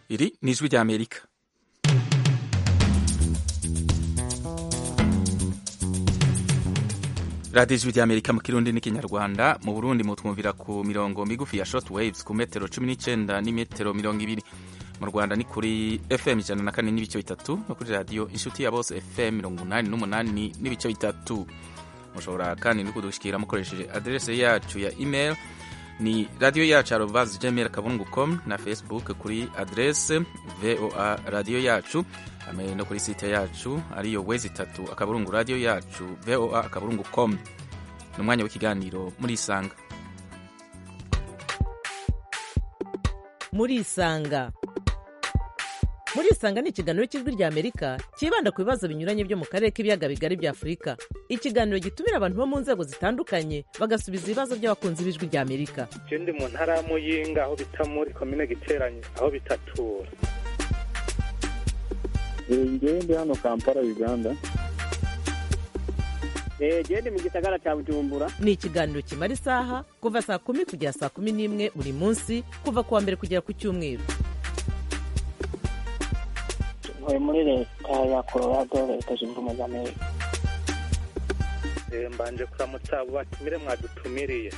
Iri ni ijwi ry'Amerika radiyo ijwi ry'Amerika mu kirundi n'ikinyarwanda mu burundi mutwumvira ku mirongo migufi ya short waves ku metero cumi n'icyenda n'imetero mirongo ibiri mu rwanda ni kuri fm ijana na kane n'ibice bitatu no kuri radiyo inshuti ya bose fm mirongo umunani n'umunani n'ibice bitatu mushobora kandi no kudushyikira mukoresheje aderese yacu ya email ni radiyo yacu arovazi gmail kabungu com na facebook kuri aderese voa radiyo yacu hamwe no kuri site yacu ariyo wezi itatu akaburungu radiyo yacu voa akaburungu com ni umwanya w'ikiganiro muri isanga muri isanga muri isanga ni ikiganiro cy'ijwi rya amerika cyibanda ku bibazo binyuranye byo mu karere k'ibiyaga bigari bya afurika ikiganiro gitumira abantu bo mu nzego zitandukanye bagasubiza ibibazo by'abakunzi b'ijwi rya amerika je ndi mu ntara ya muyinga aho bita muri komine giteranye aho bitatura ngewe ndi hano kampala uganda genda mu gisagara cya bujumbura ni ikiganiro kimara isaha kuva saa kumi kugera saa kumi n'imwe buri munsi kuva ku wa mbere kugera ku cyumweru ntuye muri leta ya colorado leta zunze ubumwe za amerika Eh, mbanje kuramutsa abo batumire mwadutumiriye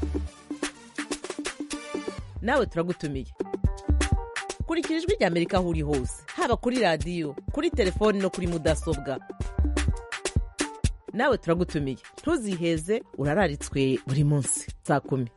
nawe turagutumiye kurikira ijwi rya amerika aho uri hose haba kuri radiyo kuri telefoni no kuri mudasobwa nawe turagutumiye ntuziheze urararitswe buri munsi saa kumi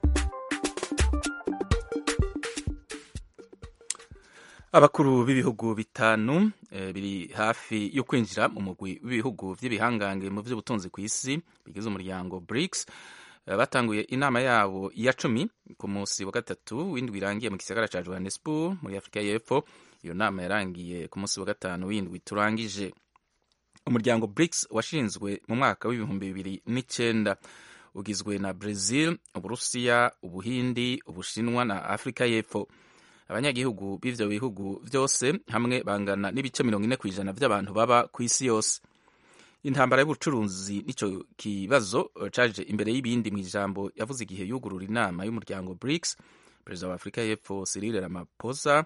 abakuru b'ibihugu bitanu eh, biri hafi yo kwinjira mu mugwi w'ibihugu vy'ibihangange mu vy'ubutunzi ku isi bigize umuryango BRICS eh, batanguye inama yabo ya cumi ku munsi wa gatatu w'indwi irangiye mu gisagara ca Johannesburg muri Afrika y'Epfo iyo nama yarangiye ku munsi wa gatanu w'indwi turangije umuryango BRICS washinzwe mu mwaka w'ibihumbi bibiri n'icenda ugizwe na Brazil, Uburusiya, Ubuhindi, Ubushinwa na Afrika y'Epfo abanyagihugu b'ivyo bihugu vyose hamwe bangana n'ibice mirongo ine kw'ijana vy'abantu baba ku isi yose intambara y'ubucuruzi nico kibazo caje imbere y'ibindi mu ijambo yavuze igihe yugurura inama y'umuryango BRICS perezida wa Afrika y'Epfo Cyril Ramaphosa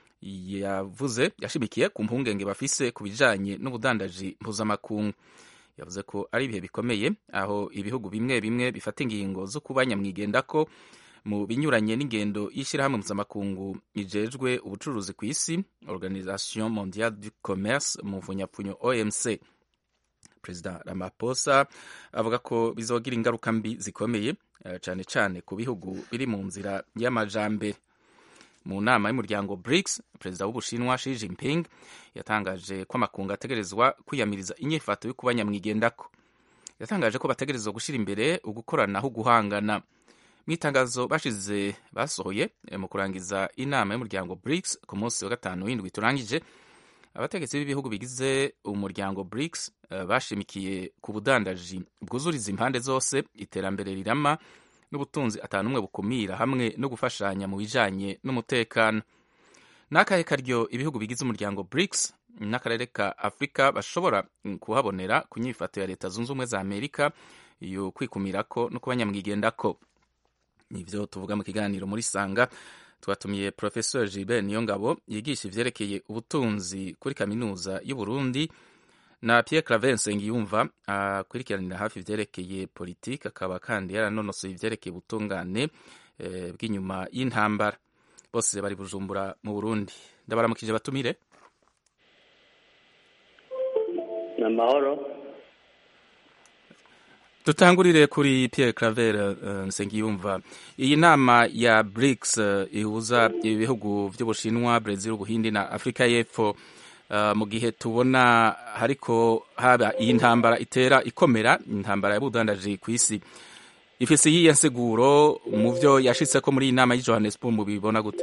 yavuze yashimikiye ku mpungenge bafise ku bijanye n'ubudandaji mpuzamakungu yavuze ko ari ibihe bikomeye aho ibihugu bimwe bimwe bifata ingingo zo kuba nyamwigendako mu binyuranye n'ingendo y'ishyirahamwe mpuzamakungu ijejwe ubucuruzi ku isi organisation mondiale du commerce mu mvunyapfunyo omc perezida ramaphosa avuga ko bizogira ingaruka mbi zikomeye eh, cane cane ku bihugu biri mu nzira y'amajambere mu nama y'umuryango BRICS perezida w'ubushinwa Xi Jinping yatangaje ko amakungu ategerezwa kwiyamiriza inyifato yo kuba nyamwigendako yatangaje ko bategerezwa gushira imbere ugukoranaho guhangana mu itangazo bashize basohoye mu kurangiza inama y'umuryango BRICS ku munsi wa gatanu w'indwi turangije abategetsi b'ibihugu bigize umuryango BRICS uh, bashimikiye ku budandaji bwuzuriza impande zose iterambere rirama n'ubutunzi atanumwe bukumira hamwe no gufashanya mu bijanye n'umutekano n'akahe karyo ibihugu bigize umuryango BRICS n'akarere ka Afrika bashobora kuhabonera ku nyifato ya leta zunze ubumwe za Amerika yo kwikumirako no kuba nyamwigendako nivyo tuvuga mu kiganiro muri sanga twatumiye professeur Gilbert Niyongabo yigisha ivyerekeye ubutunzi kuri kaminuza y'u Burundi na Pierre Claver Nsengiyumva akurikiranira hafi ivyerekeye politike akaba kandi yaranonosoye ivyerekeye ubutungane e, bw'inyuma y'intambara bose bari Bujumbura mu Burundi ndabaramukije batumire amahoro dutangurire kuri Pierre Claver uh, Nsengiyumva iyi nama ya BRICS uh, ihuza ibihugu vy'Ubushinwa, Brazil, Ubuhindi na Afrika y'Epfo uh, mu gihe tubona hariko haba iyi ntambara itera ikomera intambara y'ubudandaji ku isi ifise iyihe nsiguro mu vyo yashitseko muri iyi nama y'i Johannesburg mubibona gute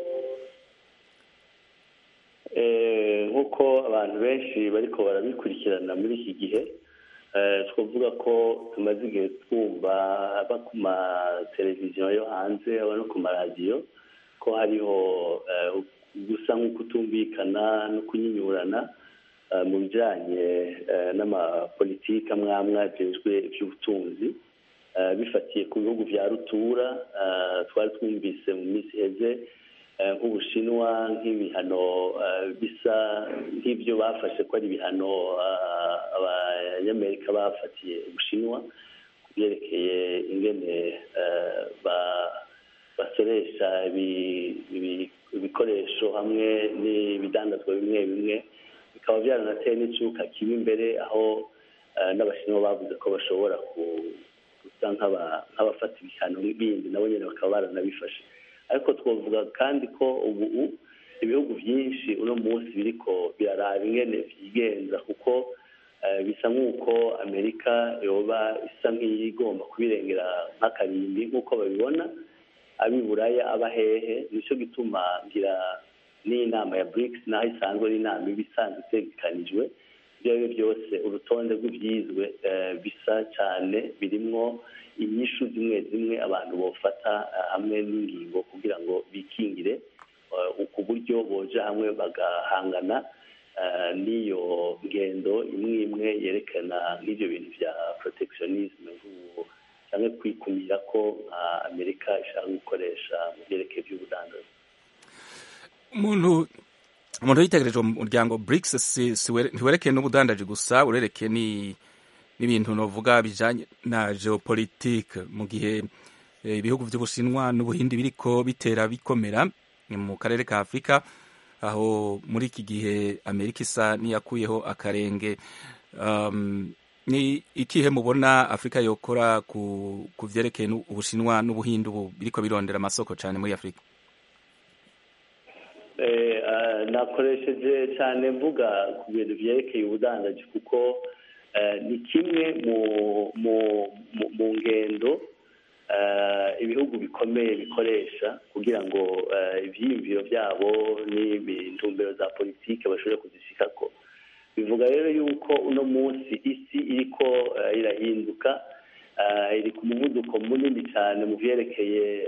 nk'uko abantu benshi bariko barabikurikirana muri iki gihe twavuga ko tumaze igihe twumva aba ku mateleviziyo yo hanze aba no ku maradiyo ko hariho gusa nk'ukutumvikana no kunyinyurana mu bijyanye n'amapolitiki amwe amwe agejwe iby'ubutunzi bifatiye ku bihugu bya rutura twari twumvise mu minsi iheze nk'ubushinwa nk'ibihano bisa nk'ibyo bafashe ko ari ibihano abanyamerika bafatiye ubushinwa ku byerekeye ingene basoresha ibikoresho hamwe n'ibidandazwa bimwe bimwe bikaba byaranateye n'icyuka kibi imbere aho n'abashinwa bavuze ko bashobora gusa nk'abafata ibihano bindi nabo nyine bakaba baranabifashe ariko twavuga kandi ko ubu ibihugu byinshi uno munsi biriko biraraba ingene byigenza kuko bisa nk'uko amerika yoba isa nk'iyigomba kubirengera nk'akarimbi nk'uko babibona abiburaya aba hehe nicyo gituma ngira n'inama ya BRICS naho isanzwe ari inama iba isanzwe itegekanijwe ibyo ari byo byose urutonde rw'ibyizwe bisa cyane birimwo inyishu zimwe zimwe abantu bofata hamwe n'ingingo kugira ngo bikingire ku buryo boja hamwe bagahangana n'iyo ngendo imwe imwe yerekana nk'ibyo bintu bya protectionisme cyangwa kwikumira ko nka amerika ishaka gukoresha mu byerekeye by'ubudandazi umuntu umuntu yitegereje umuryango BRICS ntiwerekeye n'ubudandaji gusa urerekeye n'ibintu novuga bijanye na geopolitique mu gihe ibihugu by'ubushinwa n'ubuhindi biriko bitera bikomera mu karere ka afurika aho muri iki gihe amerika isa n'iyakuyeho akarenge ni ikihe mubona afurika yokora ku vyerekeye ubushinwa n'ubuhindi ubu biriko birondera amasoko cyane muri afurika nakoresheje cyane mvuga ku bintu byerekeye ubudandaji kuko ni kimwe mu ngendo ibihugu bikomeye bikoresha kugira ngo ibyiyumviro byabo n'intumbero za politiki bashobore kuzishikako bivuga rero yuko uno munsi isi iriko irahinduka iri ku muvuduko munini cyane mu byerekeye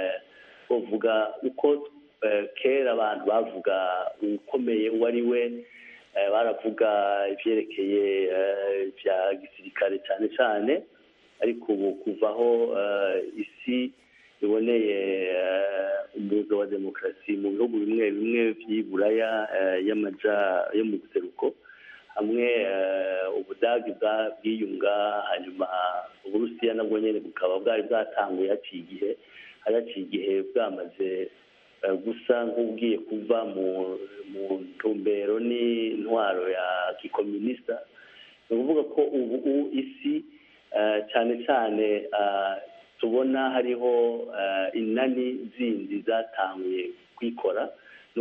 uvuga uko kera abantu bavuga ukomeye uwo ari we baravuga ibyerekeye bya gisirikare cyane cyane ariko ubu kuvaho isi iboneye umuzo wa demokarasi mu bihugu bimwe bimwe by'iburaya y'amaja yo mu buseruko hamwe ubudagi bwiyunga hanyuma uburusiya nabwo nyine bukaba bwari bwatanguye haciye igihe hari haciye igihe bwamaze gusa nk'ubwiye kuva mu ntumbero n'intwaro ya gikominisita ni ukuvuga ko ubu isi cyane cyane tubona hariho inani zindi zatanguye kwikora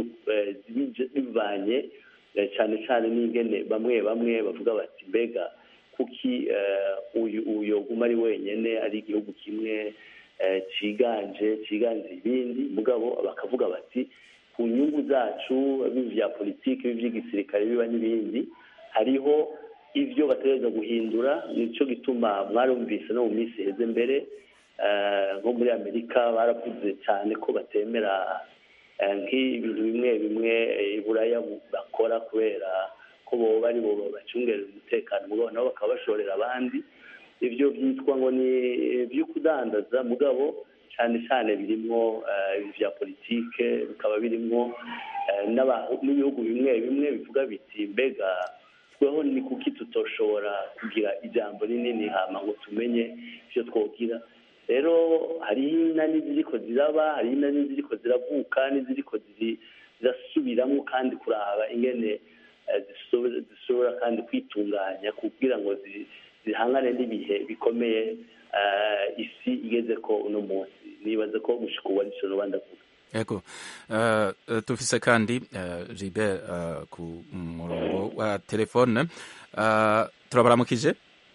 bivanye cyane cyane n'ingene bamwe bamwe bavuga bati mbega kuki uyu yoguma ari wenyine ari igihugu kimwe cyiganje cyiganje ibindi mugabo bakavuga bati ku nyungu zacu bibi bya politiki bibi by'igisirikare biba n'ibindi hariho ibyo bategereza guhindura nicyo gituma mwarumvise no mu minsi iheze mbere nko muri amerika baravuze cyane ko batemera nk'ibintu bimwe bimwe iburaya bakora kubera ko bo bari bo bacungerera umutekano mugabo nabo bakaba bashorera abandi ibyo byitwa ngo ni ibyo kudandaza mugabo cyane cyane birimo bya politike bikaba birimo n'ibihugu bimwe bimwe bivuga biti mbega tweho ni kuki tutoshobora kugira ijambo rinini hama ngo tumenye ibyo twogira rero hariho inani ziriko ziraba hariho inani ziriko ziravuka n'iziriko zirasubiramo kandi kuraba ingene zishobora kandi kwitunganya kugira ngo zihangane n'ibihe bikomeye isi igeze ko uno munsi nibaze ko gushika ubu arico noba ndavuga yego tufise kandi Gilbert ku murongo wa telefone turabaramukije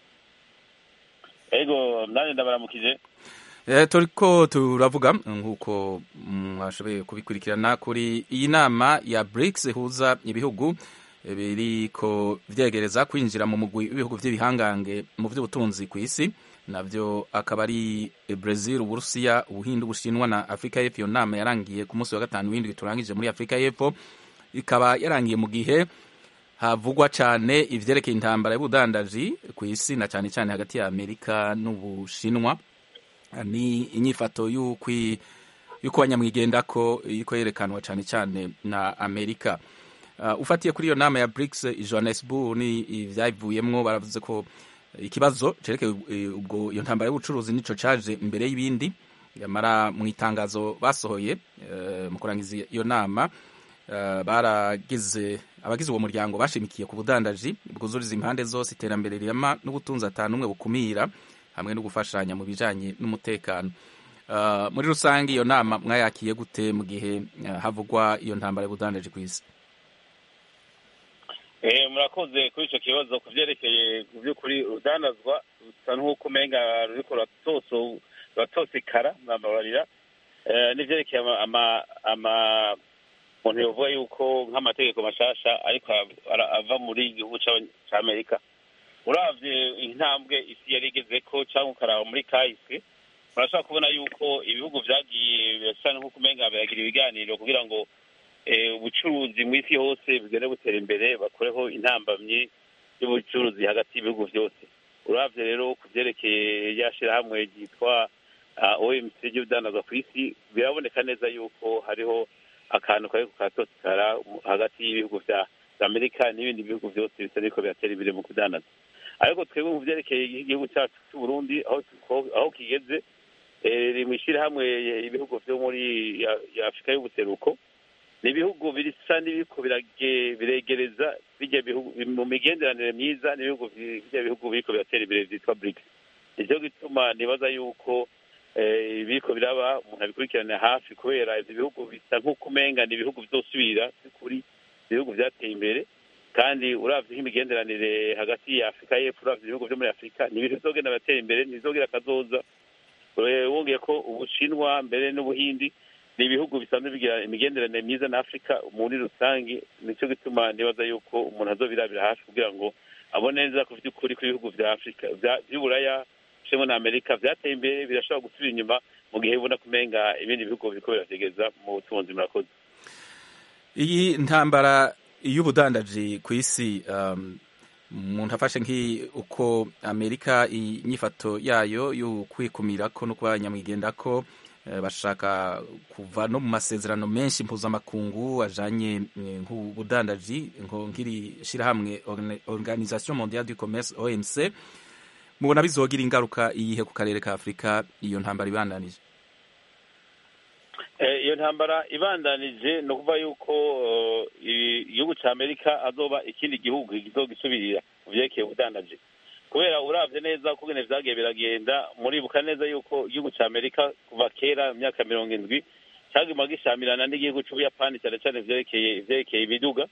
ego nanjye ndabaramukije turiko turavuga nk'uko mwashoboye kubikurikirana kuri iyi nama ya BRICS ihuza ibihugu biriko vyegereza kwinjira mu mugwi w'ibihugu vy'ibihangange mu vy'ubutunzi ku isi navyo akaba ari Brazil, Uburusiya, Ubuhindi, Ubushinwa na Afrika y'Epfo. Iyo nama yarangiye ku munsi wa gatanu w'indwi turangije muri Afrika y'Epfo, ikaba yarangiye mu gihe havugwa cane ivyerekeye intambara y'ubudandaji ku isi na cane cane hagati ya Amerika n'Ubushinwa ni inyifato y'ukwi yuko banyamwigendako iriko yerekanwa cyane cyane na amerika uh, ufatiye kuri iyo nama ya brics i johannesburg ni ivyayivuyemwo baravuze ko ikibazo cerekeye ubwo iyo ntambara y'ubucuruzi nico caje imbere y'ibindi yamara mu itangazo basohoye uh, mu kurangiza iyo nama uh, baragize abagize uwo muryango bashimikiye ku budandaji bwuzuriza impande zose iterambere rirama n'ubutunzi atanumwe bukumira hamwe no gufashanya mu bijanye n'umutekano uh, muri rusange iyo nama mwayakiye gute mu gihe uh, havugwa iyo ntambara y'ubudandaji ku isi eh murakoze kuri ico kibazo ku vyerekeye ku vy'ukuri urudandazwa rusa nk'uko umenga ruriko ruratoso ruratosekara mwababarira eh, n'ivyerekeye ama ama umuntu yovuga yuko nk'amategeko mashasha ariko ava muri igihugu ca amerika uravye intambwe isi yari igezeko cyangwa ukaraba muri kahise murashobora kubona yuko ibihugu vyagiye birasa nk'uko umenga biragira ibiganiro kugira ngo ubucuruzi mu isi hose bugende butera imbere bakoreho intambamyi y'ubucuruzi hagati y'ibihugu vyose uravye rero ku vyerekeye rya shirahamwe ryitwa omc ry'ubudandaza ku isi biraboneka neza yuko hariho akantu kariko karatosikara hagati y'ibihugu vya amerika n'ibindi bihugu vyose bisa n'iriko biratera imbere mu kudandaza ariko twebwe mu vyerekeye igihugu cacu c'uburundi aho kigeze riri mw'ishirahamwe ibihugu vyo muri afurika y'ubuseruko ni ibihugu bisa n'ibiriko biregereza bijya bihugu mu migenderanire myiza n'ibihugu bijya bihugu biriko biratera imbere vyitwa brics nicyo gituma nibaza yuko ibiriko biraba umuntu abikurikirana hafi kubera ivyo bihugu bisa nk'uko umenga ni ibihugu vyosubira kuri ibihugu vyateye imbere kandi uravye nk'imigenderanire hagati ya afurika y'epfo uravye ibihugu vyo muri afurika ni ibintu bizogenda biratera imbere ntibizogira akazoza wongeye ko ubushinwa mbere n'ubuhindi ni ibihugu bisanzwe bigira imigenderanire myiza na afurika muri rusange nicyo gituma nibaza yuko umuntu azobirabira hafi kugira ngo abone neza ku vy'ukuri kw'ibihugu vya afurika vy'uburaya cemo na amerika vyateye imbere birashobora gusubira inyuma mu gihe bibona kumenga ibindi bihugu biriko birategeza mu butunzi murakoze iyi ntambara y'ubudandaji ku isi um, umuntu afashe nk'uko amerika inyifato yayo yo kwikumirako no kuba nyamwigendako bashaka kuva no mu masezerano menshi mpuzamakungu ajanye nk'ubudandaji nk'iri shirahamwe organisation mondiale du commerce omc mubona bizogira ingaruka iyihe ku karere ka afurika iyo ntambara ibandanije iyo ntambara ibandanije ni ukuvuga yuko igihugu cya amerika azoba ikindi gihugu kizogisubirira mu vyerekeye ubudandaji kubera uravye neza ukugene vyagiye biragenda muribuka neza yuko igihugu ca amerika kuva kera mu myaka mirongo indwi caguma gishamirana n'igihugu c'ubuyapani cane cane vyerekeye ivyerekeye imiduga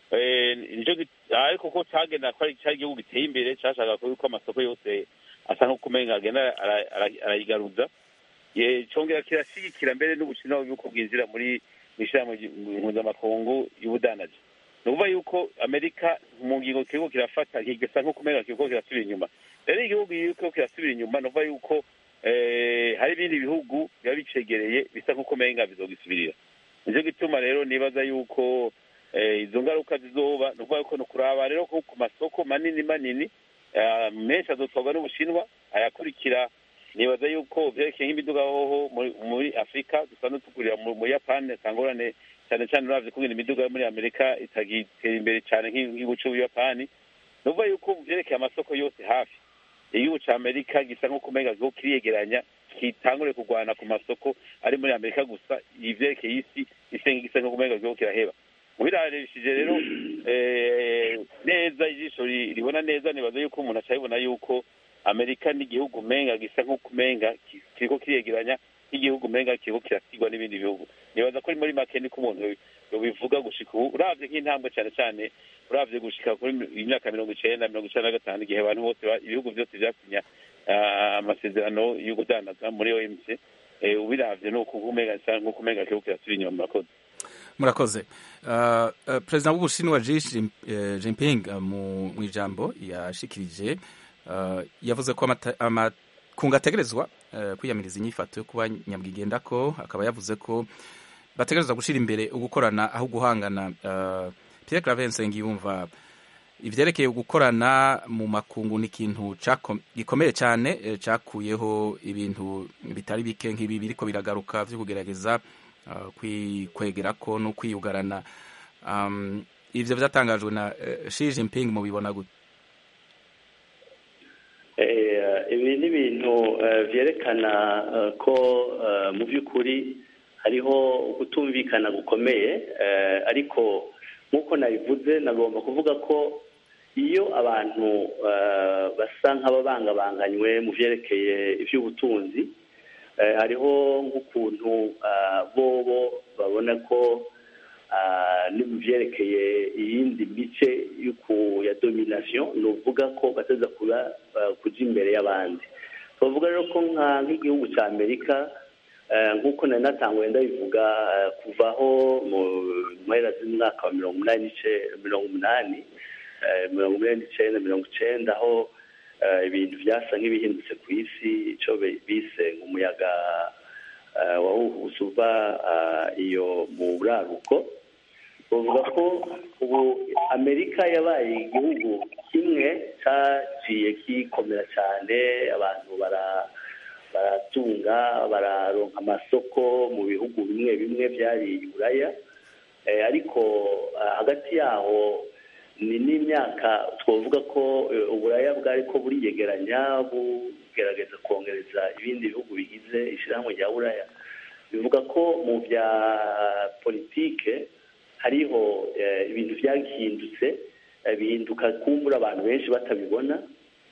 ariko ko cagenda ko cari igihugu giteye imbere cashaka yuko amasoko yose asa nk'uko umenga agenda arayigaruza congera kirashigikira mbere n'ubushinwa yuko bwinjira muri mw'ishirahamwe mpuzamakungu y'ubudandaji ni ukuvuga yuko amerika mu ngingo kiriko kirafata kigasa nk'uko umenga kiriko kirasubira inyuma rero igihugu kiriko kirasubira inyuma ni ukuvuga yuko hari ibindi bihugu biba bicegereye bisa nk'uko umenga bizogisubirira nicyo gituma rero nibaza yuko izo ngaruka zizoba ni ukuvuga yuko ni ukuraba rero ko ku masoko manini manini menshi azotwarwa n'ubushinwa ayakurikira nibaza yuko vyerekeye nk'imiduga hoho muri afurika dusanzwe tugurira mu buyapani sangorane cyane cyane uravye kungena imiduga yo muri amerika itagitera imbere cyane nk'igihugu c'ubuyapani ni ukuvuga yuko vyerekeye amasoko yose hafi igihugu ca amerika gisa nk'uko umenga kiho kiriyegeranya kitangure kurwana ku masoko ari muri amerika gusa ivyerekeye isi isenga gisa nk'uko umenga kiho kiraheba ubirarishije rero neza ijisho ribona neza nibaza yuko umuntu acabibona yuko amerika n'igihugu umenga gisa nk'uko umenga kiriko kiriyegeranya nk'igihugu umenga kiriko kirasigwa n'ibindi bihugu nibaza ko muri make niko umuntu yobivuga gushika ubu uravye nk'intambwe cane cane uravye gushika kuri imyaka mirongo icenda mirongo icenda na gatanu igihe abantu bose ibihugu vyose vyasinya amasezerano yo kudandaza muri omc ubiravye nuko umenga nk'uko umenga kiriko kirasubira inyuma murakoze murakoze perezida w'ubushinwa Xi Jinping mu ijambo yashikirije yavuze ko amakungu ategerezwa kwiyamiriza inyifato yo kuba nyamwigendako akaba yavuze ko bategerezwa gushyira imbere ugukorana aho guhangana Pierre Claver Nsengiyumva ivyerekeye gukorana mu makungu ni ikintu cako- gikomeye cyane eh, cakuyeho ibintu bitari bike nk'ibi biriko biragaruka vyo kugerageza uh, kwikwegerako no kwiyugarana um, ivyo vyatangajwe na uh, Xi Jinping mubibona gute Eh, ibi ni ibintu eh, vyerekana eh, ko eh, mu by'ukuri hariho kutumvikana gukomeye eh, ariko nk'uko nabivuze nagomba kuvuga ko iyo abantu eh, basa nk'ababangabanganywe mu vyerekeye ivy'ubutunzi eh, hariho nk'ukuntu ah, bobo babona ko ah, ni mu vyerekeye iyindi mice y'uku ya domination ni uvuga ko bateza kuba ah, kuja imbere y'abandi bavuga rero ko nka nk'igihugu ca amerika eh, nk'uko nari natanguye ndabivuga eh, kuvaho mu mpera z'umwaka wa mirongo umunani n'ice- mirongo umunani eh, mirongo umunani n'icenda mirongo icenda aho eh, ibintu vyasa nk'ibihindutse ku isi ico be- bise nk'umuyaga eh, wahuhuse uva eh, iyo mu buraruko bavuga ko ubu amerika yabaye igihugu kimwe cyaciye kikomera cyane abantu bara baratunga bararonka amasoko mu bihugu bimwe bimwe byari i buraya Eh, ariko ah, hagati yaho ni n'imyaka twavuga ko eh, uburaya bwari ko buriyegeranya bugerageza kongereza ibindi bihugu bigize ishyirahamwe rya buraya bivuga ko mu bya politike hariho eh, ibintu byahindutse eh, bihinduka kumbura abantu benshi batabibona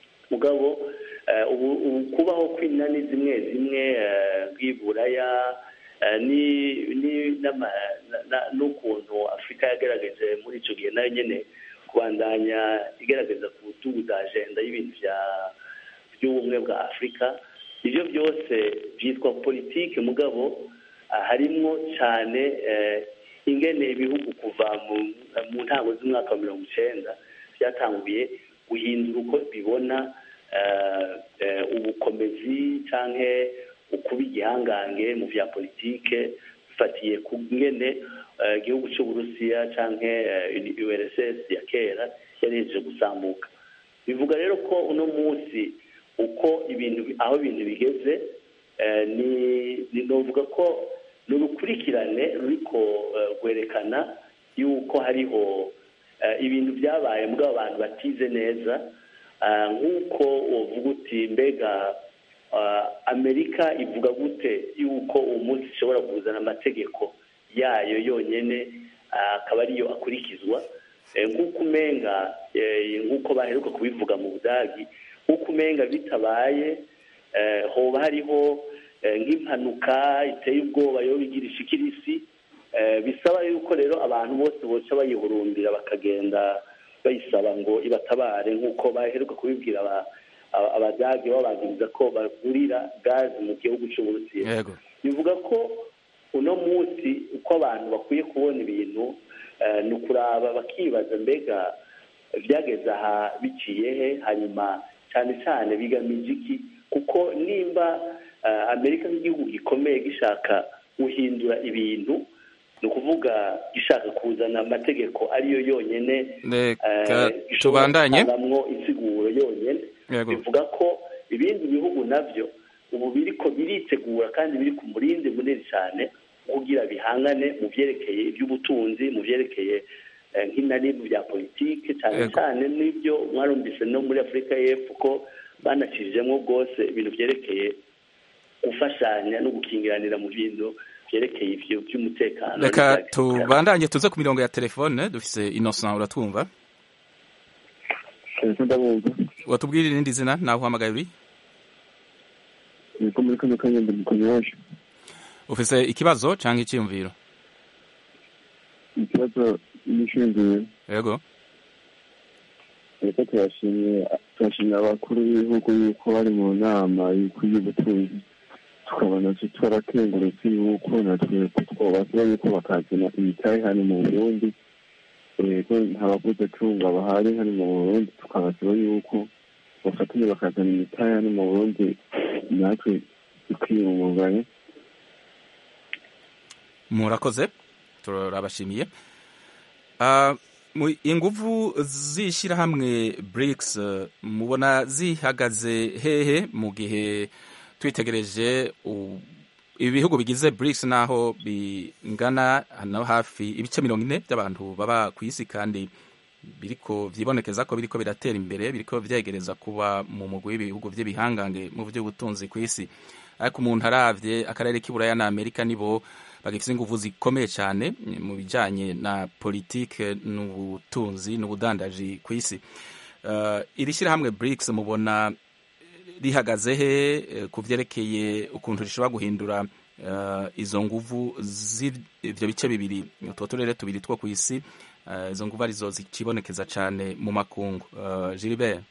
mugabo eh, ubu ubu kubaho kw'inani zimwe zimwe eh, bw'iburaya eh, ni ni n'ama- na- na- n'ukuntu afurika yagaragaje muri icyo gihe nayo nyine kubandanya igaragaza ku butuguza ajenda y'ibintu bya by'ubumwe bwa afurika ibyo byose byitwa politike mugabo ah, harimwo cyane eh, ingene ibihugu kuva mu mu ntango z'umwaka wa mirongo icenda byatanguye guhindura uko bibona eh, eh, ubukomezi canke ukuba igihangange mu vya politike bifatiye ku ngene eh, igihugu c'uburusiya canke eh, urss ya kera yari hejeje gusambuka bivuga rero ko uno munsi uko ibintu aho ibintu bigeze eh, ni ni novuga ko ni urukurikirane ruriko eh, rwerekana yuko hariho eh, ibintu byabaye mbwa abantu batize neza ah, nk'uko wovuga uti mbega ah, amerika ivuga gute yuko uwo munsi ishobora kuzana amategeko yayo yonyene ah, akaba ariyo akurikizwa Eh, nk'uko umenga eh, nk'uko baheruka kubivuga mu budagi nk'uko umenga bitabaye eh, hoba hariho eh, nk'impanuka iteye ubwoba yo bigirisha ikirisi eh, bisaba yuko rero abantu bose boca bayihurumbira bakagenda bayisaba ngo ibatabare nk'uko baheruka kubibwira aba- aba- abadage babagiriza ko bagurira gazi mu gihugu cy'uburusiya yego bivuga ko uno munsi uko abantu bakwiye kubona ibintu eh, ni ukuraba bakibaza mbega byageze aha biciye he hanyuma cyane cyane bigamije iki kuko nimba eh, amerika nk'igihugu gikomeye gishaka guhindura ibintu ni ukuvuga gishaka kuzana amategeko ariyo yonyene reka eh, gishobora tubandanye gutangamo insiguro yonyene Yego. bivuga ko ibindi bihugu nabyo ubu biriko biritegura kandi biri ku murindi munini cyane kugira bihangane mu byerekeye iby'ubutunzi mu byerekeye eh, nk'inari mu bya politike cyane Yego. cyane n'ibyo mwarumvise no muri afurika y'epfo ko banakijijemo rwose ibintu byerekeye gufashanya no gukingiranira mu bintu byerekeye ivyo by'umutekano reka n'ibya gisirikare. tubandanye tuze ku mirongo ya telefone dufise innocent uratwumva Ese ndabumva watubwira irindi zina nawe uhamagaye uri niko muri kano kanya ndi mukonyaje ufise ikibazo canke iciyumviro ikibazo nishingiye yego reka turashimye turashimye abakuru b'ibihugu yuko bari mu nama y'ubutunzi tukabona twarakengurutse yuko natwe twobasaba yuko bakazana imitahe hano mu burundi yego nta bavuze tunga bahari hano mu burundi tukabasaba yuko bafatanye bakazana imitahe hano mu burundi natwe tukiyungunganya murakoze turabashimiye Ah, mu inguvu z'ishyirahamwe BRICS eh, mubona zihagaze hehe mu gihe twitegereje u- ibi bihugu bigize BRICS naho bingana hano hafi ibice mirongo ine by'abantu baba ku isi kandi biriko vyibonekeza ko biriko biratera imbere biriko vyegereza kuba mu mugwi w'ibihugu vy'ibihangange mu vy'ubutunzi ku isi ariko umuntu aravye akarere k'iburaya na amerika nibo bagifise inguvu zikomeye cyane mu bijanye na politike n'ubutunzi n'ubudandaji ku isi uh, iri shyirahamwe BRICS mubona rihagaze he eh, ku vyerekeye ukuntu rishobora guhindura uh, izo nguvu z'ivyo bice bibiri utwo turere tubiri two ku isi uh, izo nguvu arizo zikibonekeza cane mu makungu uh, Gilbert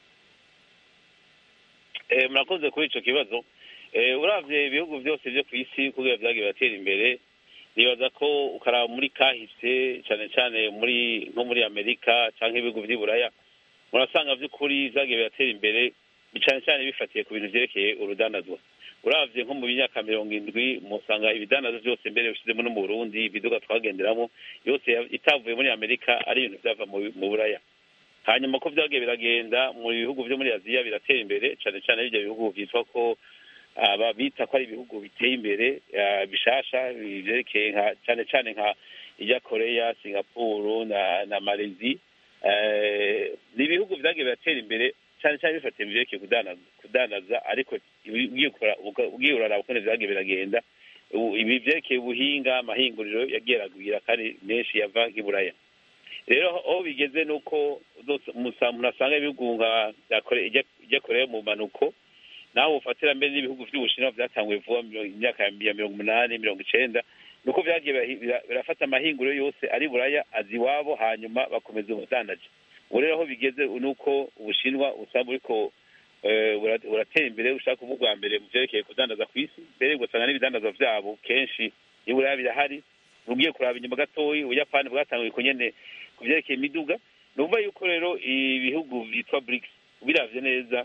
Eh, murakoze kuri ico kibazo Eh, uravye ibihugu byose byo ku isi kugira vyagiye biratera imbere nibaza ko ukaraba muri kahise cane cane muri nko muri amerika canke ibihugu vy'i buraya murasanga vy'ukuri vyagiye biratera imbere cane cane bifatiye ku bintu vyerekeye urudandazwa uravye nko mu myaka mirongo indwi musanga ibidandazwa vyose mbere bishizemo no mu burundi ibiduga twagenderamo yose ya- itavuye muri amerika ari ibintu vyava mu mu buraya hanyuma ko vyagiye biragenda mu bihugu vyo muri aziya biratera imbere cane cane ivyo bihugu vyitwa ko aba bita ko ari ibihugu biteye imbere ah, bishasha vyerekeye nka cane cane nka ijya koreya singapuru na na malezi eh, ni ibihugu vyagiye biratera imbere cane cane bifatiye mu vyerekeye kudandaza kudandaza ariko ugiye ukora- uga- ugiye uraraba ukuntu vyagiye biragenda ubu- ibi vyerekeye ubuhinga amahinguriro yagiye aragwira kandi menshi yava nk'iburaya rero aho bigeze ni uko uzosa- musa- umuntu asanga ibihugu nka bya Kore- ijya ijya koreya mu mpanuko naho ufatira mbere n'ibihugu vy'ubushinwa vyatanguye vuba mu miro- imyaka ya mirongo umunani mirongo icenda nuko vyagiye birahi- bira- birafata amahinguriro yose ari buraya azi iwabo hanyuma bakomeza ubudandaji ubu rero aho bigeze ni uko ubushinwa usanga buriko eh, bura- buratera imbere bushaka kuba ubwa mbere mu vyerekeye kudandaza ku isi mbere ugasanga n'ibidandazwa vyabo kenshi i buraya birahari ugiye kuraba inyuma gatoyi ubuyapani bwatanguye ko nyene ku vyerekeye imiduga ni ukuvuga yuko rero ibihugu vyitwa brics ubiravye neza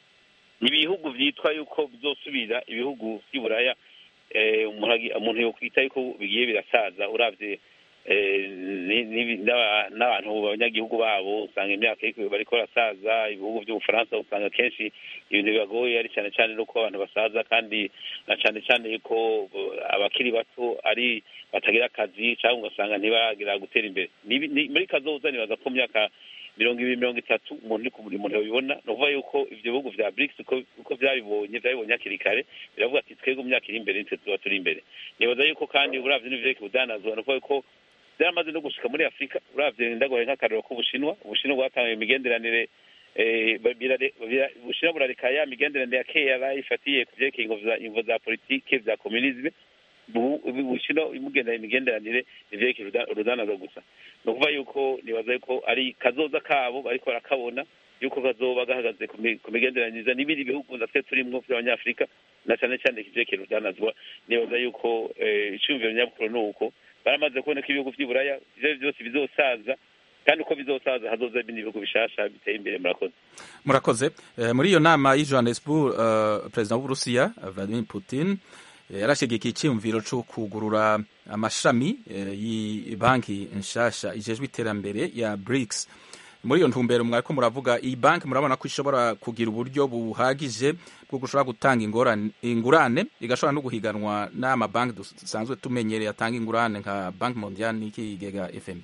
ni ibihugu vyitwa yuko bizosubira ibihugu vy'iburaya eh, umuntu agi- umuntu yokwita yuko bigiye birasaza uravye eh, ni- ni- n'aba- n'abantu abanyagihugu babo usanga imyaka iriko bariko barasaza ibihugu vy'ubufaransa usanga kenshi ibintu bibagoye ari cane cane nuko abantu basaza kandi na cane cane yuko eh, abakiri bato ari batagira akazi cyangwa ugasanga ntibaragira gutera imbere Ni- ni- muri kazoza nibaza ko mu myaka mirongo ibiri mirongo itatu umuntu uri ku buri muntu yabibona ni ukuvuga yuko ivyo bihugu vya brics uko uko vyabibonye vyabibonye hakiri kare biravuga ati twebwe mu myaka iri imbere nitwe tuba turi imbere nibaza yuko kandi uravye n'ivyerekeye ubudanazwa ni ukuvuga yuko byaramaze no gushika muri afurika uravye ndagoye nk'akarero k'ubushinwa ubushinwa bwatangiye imigenderanire eh, ba- birare- bira- ubushinwa burareka ya migenderanire ya kera ifatiye ku vyerekeye ingo vya- ingo za politike vya komunisme ubu ubu ubushinwa imugenda imigenderanire ivyerekeye uruda- urudandazwa gusa ni ukuvuga yuko nibaza yuko ari kazoza kabo bariko barakabona yuko kazoba gahagaze ku mi- ku migenderaniriza n'ibindi bihugu natwe turimwo vy'abanyafurika na cane cane ivyerekeye urudandazwa nibaza yuko eh, iciyumviro nyabukuru ni uko baramaze kubona ko ibihugu vy'iburaya ivyo vyose bizosaza kandi uko bizosaza hazoza ibindi bihugu bishasha biteye imbere murakoze murakoze Eh, muri iyo nama y'i johannesburg eh, perezida w'uburusiya eh, vladimir putin eh, yarashigikiye icyiyumviro cyo kugurura amashami eh, y'ibanki nshasha ijejwe iterambere ya brics muri iyo ntumbero mwariko muravuga iyi banki murabona ko ishobora kugira uburyo buhagije bwo gushobora gutanga ingorane- ingurane igashobora no guhiganwa n'amabanki dusanzwe tumenyereye atanga ingurane nka banki mondial n'ikigega fm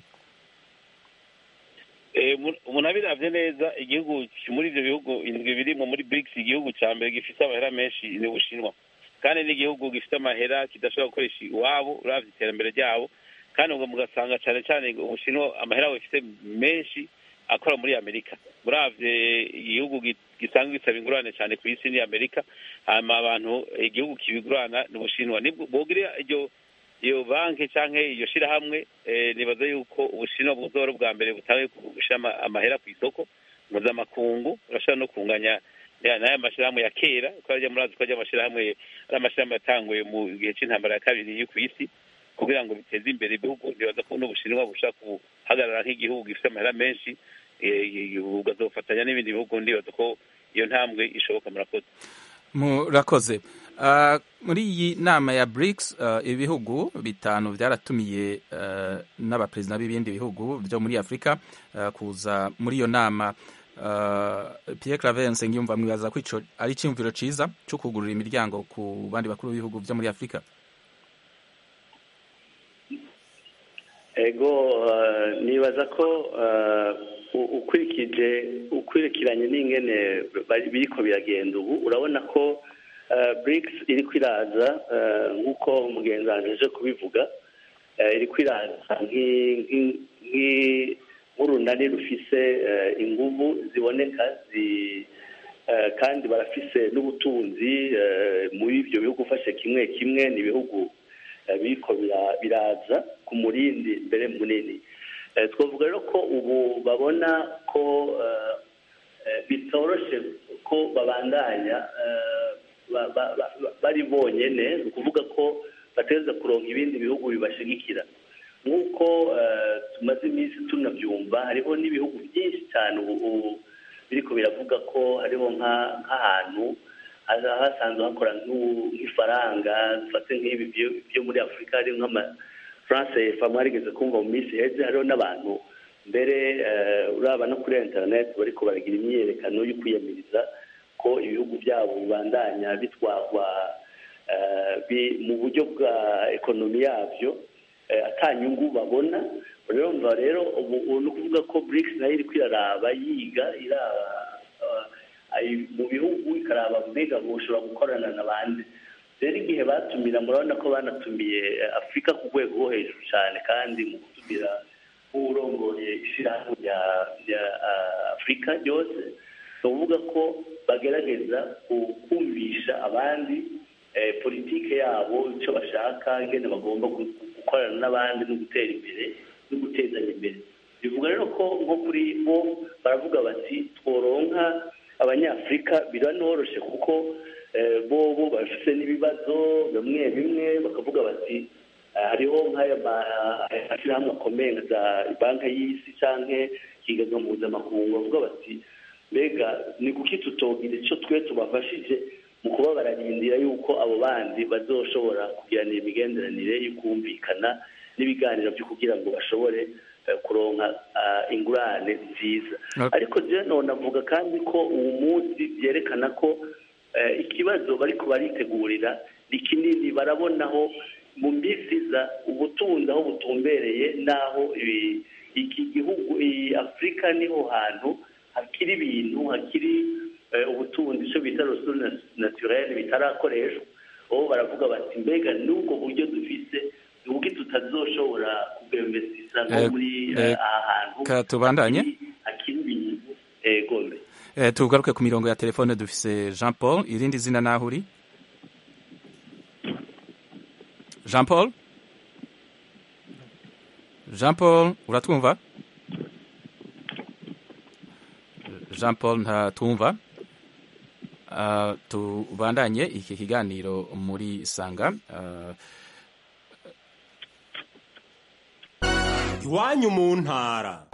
Eh, mu- umuntu abiravye neza igihugu ki- muri ivyo bihugu indwi birimwo muri brics igihugu ca mbere gifise amahera menshi ni ubushinwa kandi n'igihugu gifite amahera kidashobora gukoresha iwabo uravye iterambere ryabo kandi ubwo mugasanga cane cane ubushinwa amahera bufite menshi akora muri amerika muravye igihugu gi- gisanzwe gisaba ingurane cane ku isi ni amerika hama abantu igihugu kibigurana ni ubushinwa nibwo bogira iryo iyo banki canke iyo shirahamwe eh, nibaza yuko ubushinwa buzoba ari ubwa mbere butanguye gushira ama- amahera ku isoko mpuzamakungu urashobora no kunganya ya- n'aya mashirahamwe ya kera ko arya murazi ko arya amashirahamwe ari amashirahamwe yatanguye mu gihe c'intambara ya kabiri yo ku isi kugira ngo biteze imbere ibihugu nibaza ko n'ubushinwa bushaka guhagarara nk'igihugu gifite amahera menshi eh, bugazofatanya n'ibindi bihugu ndibaza ko iyo ntambwe ishoboka murakoze murakoze Uh, muri iyi nama ya BRICS uh, ibihugu bitanu byaratumiye uh, n'abaperezida b'ibindi bihugu byo muri Afurika uh, kuza muri iyo nama uh, Pierre Claver Nsengiyumva mwibaza ko ico ari icyumviro ciza cyo kugurura imiryango ku bandi bakuru b'ibihugu byo muri Afurika ego uh, nibaza ko uh, u- ukurikije ukurikiranye n'ingene bari- biriko biragenda ubu urabona ko uh, BRICS iriko iraza uh, nk'uko umugenzi wanje aje kubivuga uh, iriko iraza nk'i- nk'i- nk'i- nk'urunani rufise uh, inguvu ziboneka zi uh, kandi barafise n'ubutunzi uh, muri ivyo bihugu ufashe kimwe kimwe ni ibihugu eh, biriko bira- biraza ku murindi mbere munini Eh, twavuga rero ko ubu babona ko eh, eh, bitoroshe ko babandanya eh, ba- ba- ba- ba- bari bonyene ni ukuvuga ko bategereza kuronka ibindi bihugu bibashigikira nk'uko eh, tumaze iminsi tunabyumva hariho n'ibihugu byinshi cyane ubu ubu biriko biravuga ko hariho nka- nk'ahantu haza hasanzwe hakora nk'u- nk'ifaranga dufate nk'ibi byo- byo muri afurika hari nk'ama france efa mwarigeze kumva mu minsi iheze hariho n'abantu mbere eh, uraba no kuri internet bariko baragira imyiyerekano yo kwiyamiriza ko ibihugu byabo bibandanya bitwarwa eh, bi- mu buryo bwa ekonomi yabyo eh, ata nyungu babona rero mva rero ubu ubu ni ukuvuga ko BRICS nayo iriko iraraba yiga iraba eh, ayi- mu bihugu ikaraba mbega boshobora gukorana n'abandi rero igihe batumira murabona ko banatumiye eh, afurika ku rwego rwo hejuru cyane kandi mu gutumira nk'urongoye ishyirahamwe rya rya ah, afurika ryose ni ukuvuga ko bagerageza ku- kumvisha abandi eh, politike yabo icyo bashaka ingene bagomba gu- gukorana n'abandi no gutera imbere no gutezanya imbere bivuga rero ko nko kuri bo baravuga bati tworonka abanyafurika biranoroshye kuko eh, bo bo bafite n'ibibazo bimwe bimwe bakavuga bati eh, hariho nk'aya ma- mashyirahamwe akomeye nka za banki y'isi cyangwa ikigega mpuzamakungu bavuga bati mbega ni kuki tutogira icyo twe tubafashije mu kuba bararindira yuko abo bandi bazoshobora kugiranira imigenderanire yo kumvikana n'ibiganiro byo kugira ngo bashobore eh, kuronka ah, ingurane nziza Okay. ariko je none avuga kandi ko uwo munsi byerekana ko eh, ikibazo bariko baritegurira ni kinini barabonaho mu minsi iza ubutunzi aho butumbereye n'aho ibi- iki gihugu iyi afurika niho hantu hakiri ibintu hakiri eh, ubutunzi icyo bita ressources naturelle bitarakoreshwa bo baravuga bati mbega n'ubwo buryo dufise ni ubwo tutazoshobora kubwemvesisa nko Eh, muri eh, eh, aha hantu ka tubandanye. hakiri- hakiri ibintu egome Eh, tugaruke ku mirongo ya telefone dufise Jean Paul irindi zina naho uri Jean Paul Jean Paul uratwumva Jean Paul ntatumva uh, tubandanye iki kiganiro muri sanga uh, iwanyu mu ntara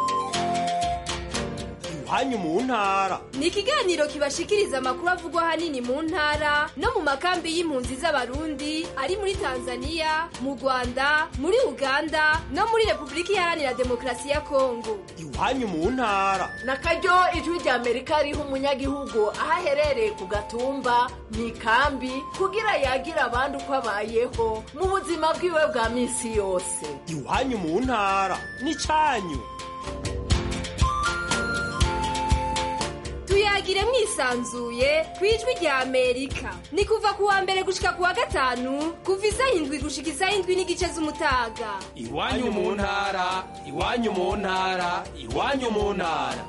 iwanyu mu ntara ni ikiganiro kibashikiriza amakuru avugwa ahanini mu ntara no mu makambi y'impunzi z'abarundi ari muri tanzania mu rwanda muri uganda no muri repubulika iharanira demokarasi ya kongo iwanyu mu ntara na karyo ijwi rya amerika riha umunyagihugu aho aherereye ku gatumba mu ikambi kugira yagire abandi uko abayeho mu buzima bwiwe bwa minsi yose iwanyu mu ntara n'icanyu tuyagire mwisanzuye ku ijwi rya amerika ni kuva ku wa mbere gushika ku wa gatanu kuva isaha indwi gushika isaha indwi n'igice z'umutaga iwanyu mu ntara iwanyu mu ntara iwanyu mu ntara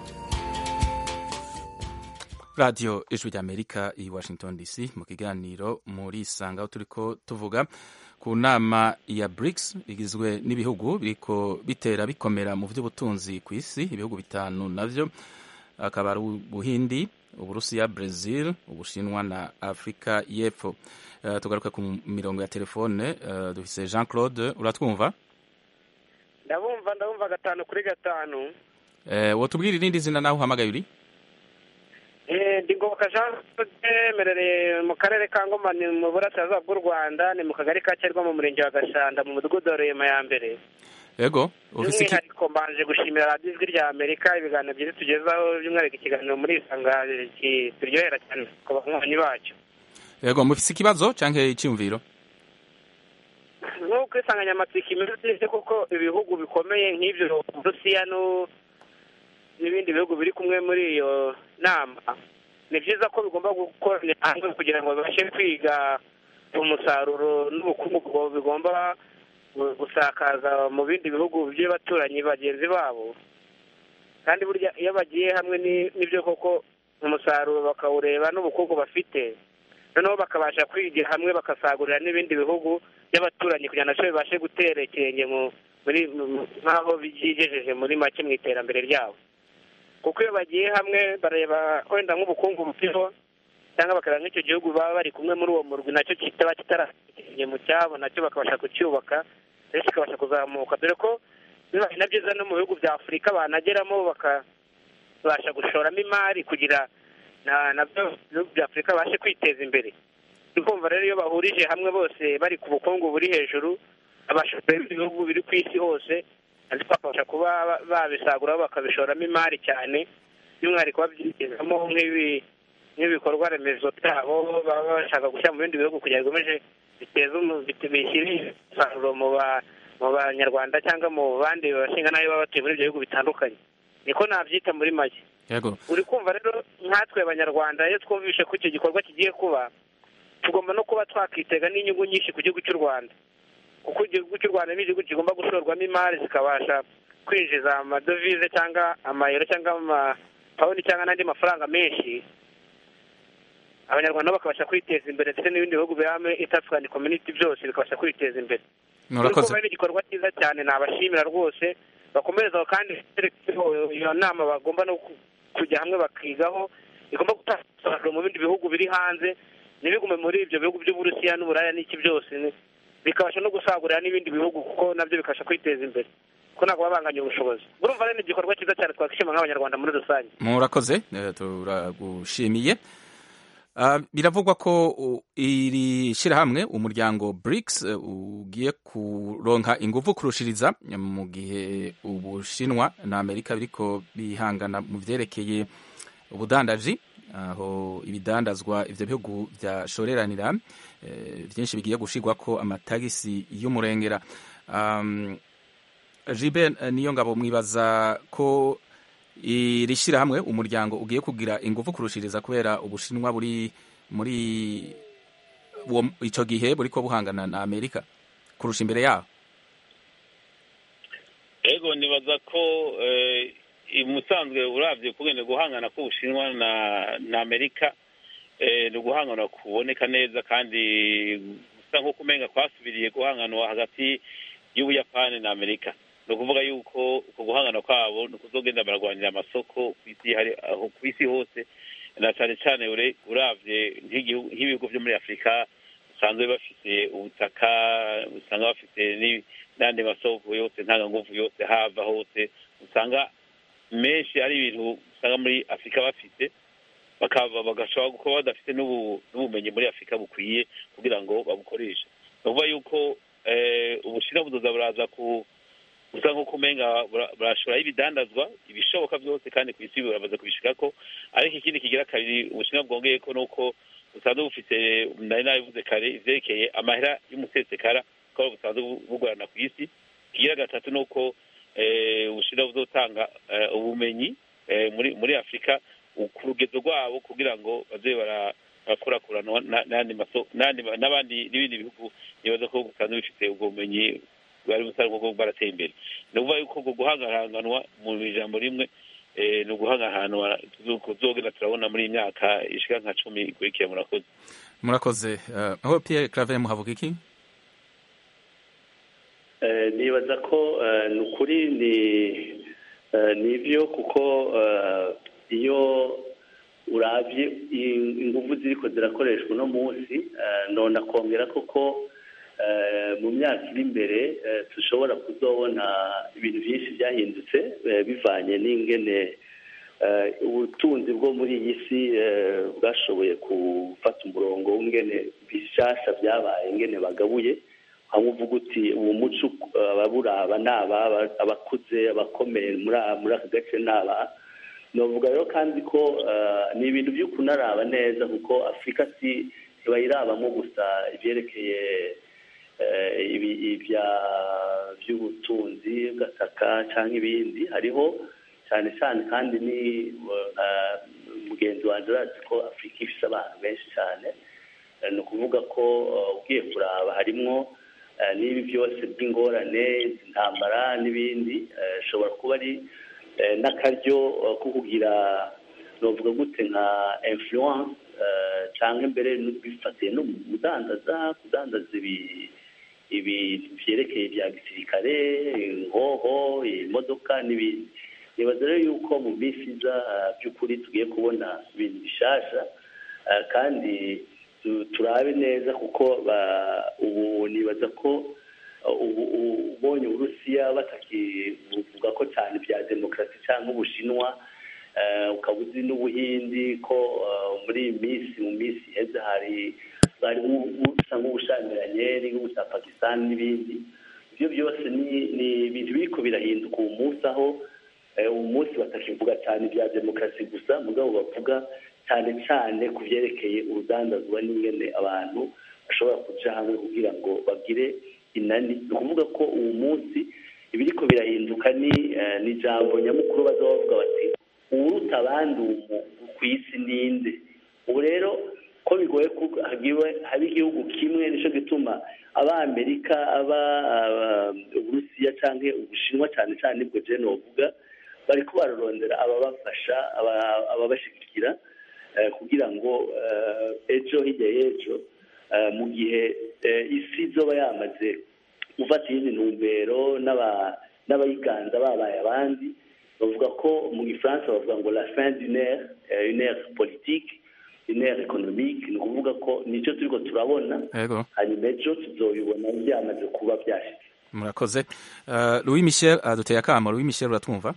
radio ijwi ry'amerika i washington dc mu kiganiro muri isanga aho turiko tuvuga ku nama ya brics igizwe n'ibihugu biriko bitera bikomera mu by'ubutunzi ku isi ibihugu bitanu navyo akaba ari ubuhindi uburusiya brazil ubushinwa na afurika y'epfo uh, tugaruke ku mirongo ya telefone uh, dufise jean claude uratwumva ndabumva ndabumva gatanu kuri gatanu uh, wotubwira irindi zina naho uhamagaye uri Eh, ndi ngoboka jean claude merereye mu karere ka ngoma ni mu burasirazuba bw'u rwanda ni mu kagari ka cyerwa mu murenge wa gashanda mu mudugudu wa rurema ya mbere yego ufise iki by'umwihariko mbanje gushimira radiyo ijwi rya amerika ibiganiro byiza tugezaho by'umwihariko ikiganiro muri isanga kiryohera cyane ku banywanyi bacyo yego mufise ikibazo canke iciyumviro nk'uko insanganyamatsiko imeze neza kuko ibihugu bikomeye nk'ibyo burusiya no- n'ibindi bihugu biri kumwe muri iyo nama ni byiza ko bigomba gukorera hamwe kugira ngo babashe kwiga umusaruro n'ubukungu bwo- bigomba gu- gusakaza mu bindi bihugu by'abaturanyi bagenzi babo kandi burya iyo bagiye hamwe ni- n'ibyo koko umusaruro bakawureba n'ubukungu bafite noneho bakabasha kwigira hamwe bagasagurira n'ibindi bihugu by'abaturanyi kugira ngo nabyo bibashe gutera ikirenge mu- muri mu- nk'aho byigejeje muri make mu iterambere ryabo kuko iyo bagiye hamwe bareba wenda nk'ubukungu buriho cyangwa bakareba nk'icyo gihugu baba bari kumwe muri uwo murwi nacyo kitaba kitarashyiriye mu cyabo nacyo bakabasha kucyubaka ndetse kikabasha kuzamuka dore ko bibaye na byiza no mu bihugu bya afurika banageramo bakabasha gushoramo imari kugira na nabyo ibihugu bya afurika babashe kwiteza imbere ni kumva rero iyo bahurije hamwe bose bari ku bukungu buri hejuru abashoferi b'ibihugu biri ku isi hose ndetse bakabasha kuba ba- babisaguraho bakabishoramo imari cyane by'umwihariko babyigezamo nk'ibi nk'ibikorwa remezo byabo baba bashaka gushyira mu bindi bihugu kugira ngo bikomeze biteze umu- bit- bishyire umusaruro mu ba- mu banyarwanda cyangwa mu bandi bashinga nabi baba batuye muri ibyo bihugu bitandukanye niko nabyita muri make yego uri kumva rero nkatwe abanyarwanda iyo twumvishe ko icyo gikorwa kigiye kuba tugomba no kuba twakitega n'inyungu nyinshi ku gihugu cy'u rwanda kuko igihugu cy'u rwanda ni igihugu kigomba gushorwamo imari zikabasha kwinjiza amadovize cyangwa amayero cyangwa amapawuni cyangwa n'andi mafaranga menshi abanyarwanda bakabasha kwiteza imbere ndetse n'ibindi bihugu birame itafurikani kominiti byose bikabasha kwiteza imbere murakoze Urumva ari igikorwa cyiza cyane nabashimira rwose bakomereza aho kandi iyo nama bagomba no ku- kujya hamwe bakigaho igomba gutanga umusaruro mu bindi bihugu biri hanze ntibigume muri ibyo bihugu by'uburusiya n'uburaya n'iki byose ni- bikabasha no gusagurira n'ibindi bihugu kuko nabyo bikabasha kwiteza imbere kuko ntabwo baba banganya ubushobozi urumva rero ni igikorwa cyiza cyane twakwishima nk'abanyarwanda muri rusange murakoze eh, turagushimiye Ah, biravugwa ko u- iri shyirahamwe umuryango BRICS eh, ugiye kuronka ingufu kurushiriza mu gihe ubushinwa na amerika biriko bihangana mu vyerekeye ubudandaji aho ibidandazwa ivyo bihugu vyashoreranira eh, vyinshi bigiye gushirwako amatagisi y'umurengera um, jibe eh, niyo ngabo mwibaza ko iri shyirahamwe umuryango ugiye kugira ingufu kurushiriza kubera ubushinwa buri muri uwo- ico gihe buriko buhangana na amerika kurusha imbere yaho ego nibaza ko eh, musanzwe uravye kugenda guhangana k'ubushinwa na na amerika eh, ni uguhangana kuboneka neza kandi gusa nk'uko umenga kwasubiriye guhanganwa hagati y'ubuyapani na amerika ni ukuvuga yuko uko guhangana kwabo ni ukuzogenda bararwanira amasoko ku isi hari aho ku isi hose na cyane cyane ure- uravye nk'igihugu- nk'ibihugu vyo muri afurika basanzwe bafite ubutaka usanga bafite ni- n'andi masoko yose ntanganguvu yose hava hose usanga menshi ari ibintu usanga muri afurika bafite bakaba bagashobora kuba badafite n'ubu- n'ubumenyi muri afurika bukwiye kugira ngo babukoreshe ni ukuvuga yuko eh, ubushinwa buzoza buraza ku gusa nk'uko umenga bura- burashoraho ibidandazwa ibishoboka byose kandi ku isi burabaza kubishikako ariko ikindi kigira kabiri ubushinwa bwongeye ko nuko busanzwe bufite nari nabivuze kare ivyerekeye amahera y'umusesekara ko busanzwe bu- bugorana ku isi ikigira gatatu ni uko eh, ubushinwa buzotanga eh, ubumenyi eh, muri muri afurika ku rugezo rwabo kugira ngo baze bara- barakurakuranwa na- n'andi maso- n'andi ma- n'abandi n'ibindi bihugu nibaza ko busanzwe bifite ubwo bumenyi bwari busanzwe bwo barateye imbere ni ukuvuga yuko ubwo guhangahanganwa mu ijambo rimwe eh, ni uguhangahanwa tuzogenda turabona muri iyi myaka ishika nka cumi ikurikira murakoze murakoze Eh, aho pierre claver muhavuga iki Eh, nibaza ko eh, ni ukuri ni eh, ni byo kuko eh, iyo urabye i- ingufu ziriko zirakoreshwa uno munsi eh, nona kongera koko eh, mu myaka iri imbere eh, dushobora kuzobona ibintu byinshi byahindutse eh, bivanye n'ingene eh, ubutunzi bwo muri iyi si eh, bwashoboye gufata umurongo w'ingene bishasha byabaye ingene bagabuye hamwe uvuga uti uwo muco eh, ababuraba ni aba aba- abakuze abakomeye muri a- muri aka gace ni aba novuga rero kandi ko eh, ni ibintu byo kunaraba neza kuko afurika si ntibayirabamo gusa ibyerekeye eh, ibi- ibya by'ubutunzi gataka cyangwa ibindi hariho cyane cyane kandi ni eh, mugenzi wanjye arazi ko afurika ifite abantu benshi cyane Eh, ni ukuvuga ko eh, ugiye kuraba harimwo eh, n'ibi byose by'ingorane intambara n'ibindi eh, ishobora kuba ari eh, n'akaryo eh, ko kugira novuga gute nka influence eh, cyangwa mbere bifatiye no mu kudandaza kudandaza ibi ibintu byerekeye bya gisirikare ingoho imodoka n'ibindi nibaza rero yuko mu minsi iza eh, by'ukuri tugiye kubona ibintu bishasha eh, kandi tu- turabe neza kuko ba- ubu nibaza ko uh, ubu ubu- ubonye uburusiya batakivuga ko cyane bya demokarasi cyangwa ubushinwa eh, ukaba uzi n'ubuhindi ko uh, muri iyi minsi mu minsi iheze hari bari busa nk'ubushamiranye n'igihugu cya pakistan n'ibindi ibyo byose ni ni ibintu biriko birahinduka uwo munsi aho eh, uwo munsi batakivuga cyane ibya demokarasi gusa mugabo bavuga cyane cyane ku byerekeye urudandazwa n'ingene abantu bashobora kuja hamwe kugira ngo bagire inani ni ukuvuga ko uwo munsi ibiriko birahinduka ni eh, ni ijambo nyamukuru baza bavuga bati uwuruta abandi ubu ku isi ninde ubu rero ko bigoye ko hagiwe haba igihugu kimwe nicyo gituma abamerika aba aba- uburusiya cyangwa ubushinwa cyane cyane nibwo je novuga bariko bararondera ababafasha aba- ababashigikira eh, kugira ngo eh, ejo hirya y'ejo eh, mu gihe eh, isi izoba yamaze gufata iyindi ntumbero n'aba- n'abayiganza babaye abandi bavuga ko mu gifaransa bavuga ngo la fin d'une ère eh, une ère politique une ère économique ni ukuvuga ko nicyo turiko turabona yego hanyuma ejo tuzobibona byamaze kuba byashitse murakoze Eh, louis michel aduteye akamo louis michel uratwumva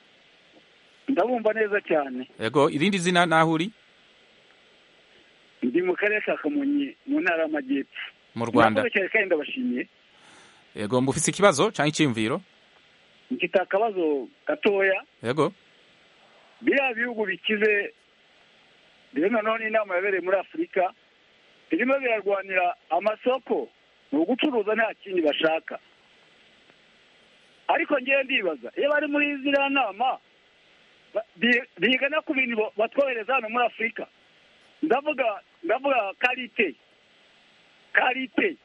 ndabumva neza cyane yego irindi zina naho uri ndi mu karere ka kamonyi mu ntara y'amajyepfo mu rwanda Murakoze cyane kandi ndabashimiye yego mbufise ikibazo cyangwa icyiyumviro mfite akabazo gatoya yego biriya bihugu bikize rero nanone inama yabereye muri afurika birimo birarwanira amasoko ni ugucuruza nta kindi bashaka ariko ngewe ndibaza iyo bari muri ziriya nama ba- bi- biga no ku bintu bo- batwohereza hano muri afurika ndavuga ndavuga karite karite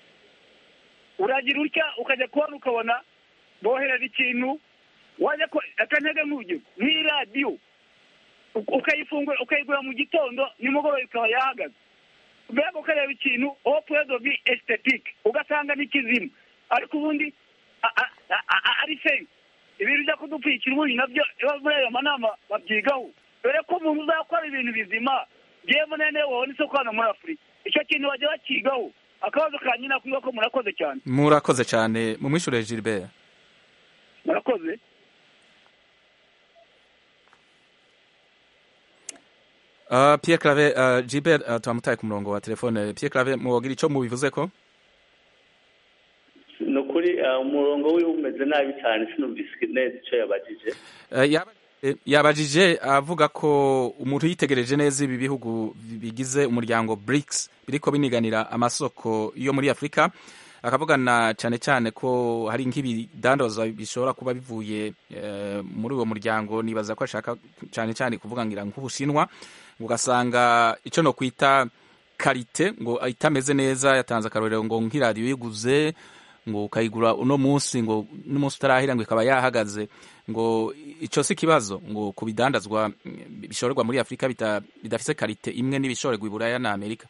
uragira utya ukajya kubona ukabona bohereza ikintu wajya ko akantege nk'urugero nk'iradiyo uk- ukayifungura ukayigura mu gitondo nimugoroba ikaba yahagaze mbega ukareba ikintu aho puredo bi estetike ugasanga ni kizima ariko ubundi a- a- a- a- ari fake ibintu byo kudupfukira ubundi nabyo iyo muri ayo manama babyigaho dore ko umuntu uzakora ibintu bizima ngewe munene wabona isoko hano muri afurika icyo kintu bajya bakigaho akabazo ka nyina kwiga ko murakoze cyane murakoze cyane mumwishure gilbert murakoze Uh, Pierre Clave uh, Gilbert uh, twamutaye ku murongo wa telefone Pierre Clave muwogira ico mubivuze ko ni ukuri eh, umurongo wiwe umeze nabi cyane sinumvise neza icyo yabajije uh, yaba- eh, yabajije avuga ko umuntu yitegereje neza ibi bihugu bigize umuryango BRICS biriko biniganira amasoko yo muri Afrika akavugana cyane cyane ko hari nk'ibidandazwa bishobora kuba bivuye eh, muri uwo muryango nibaza ko ashaka cyane cyane kuvuga ngira nk'ubushinwa ugasanga icyo no kwita karite ngo itameze neza yatanze akarorero ngo nk'iradiyo yiguze ngo ukayigura uno munsi ngo n'umunsi utarahira ngo ikaba yahagaze ngo icyo si ikibazo ngo ku bidandazwa mm, bishorerwa muri afurika bita- bidafise karite imwe n'ibishorerwa i buraya na amerika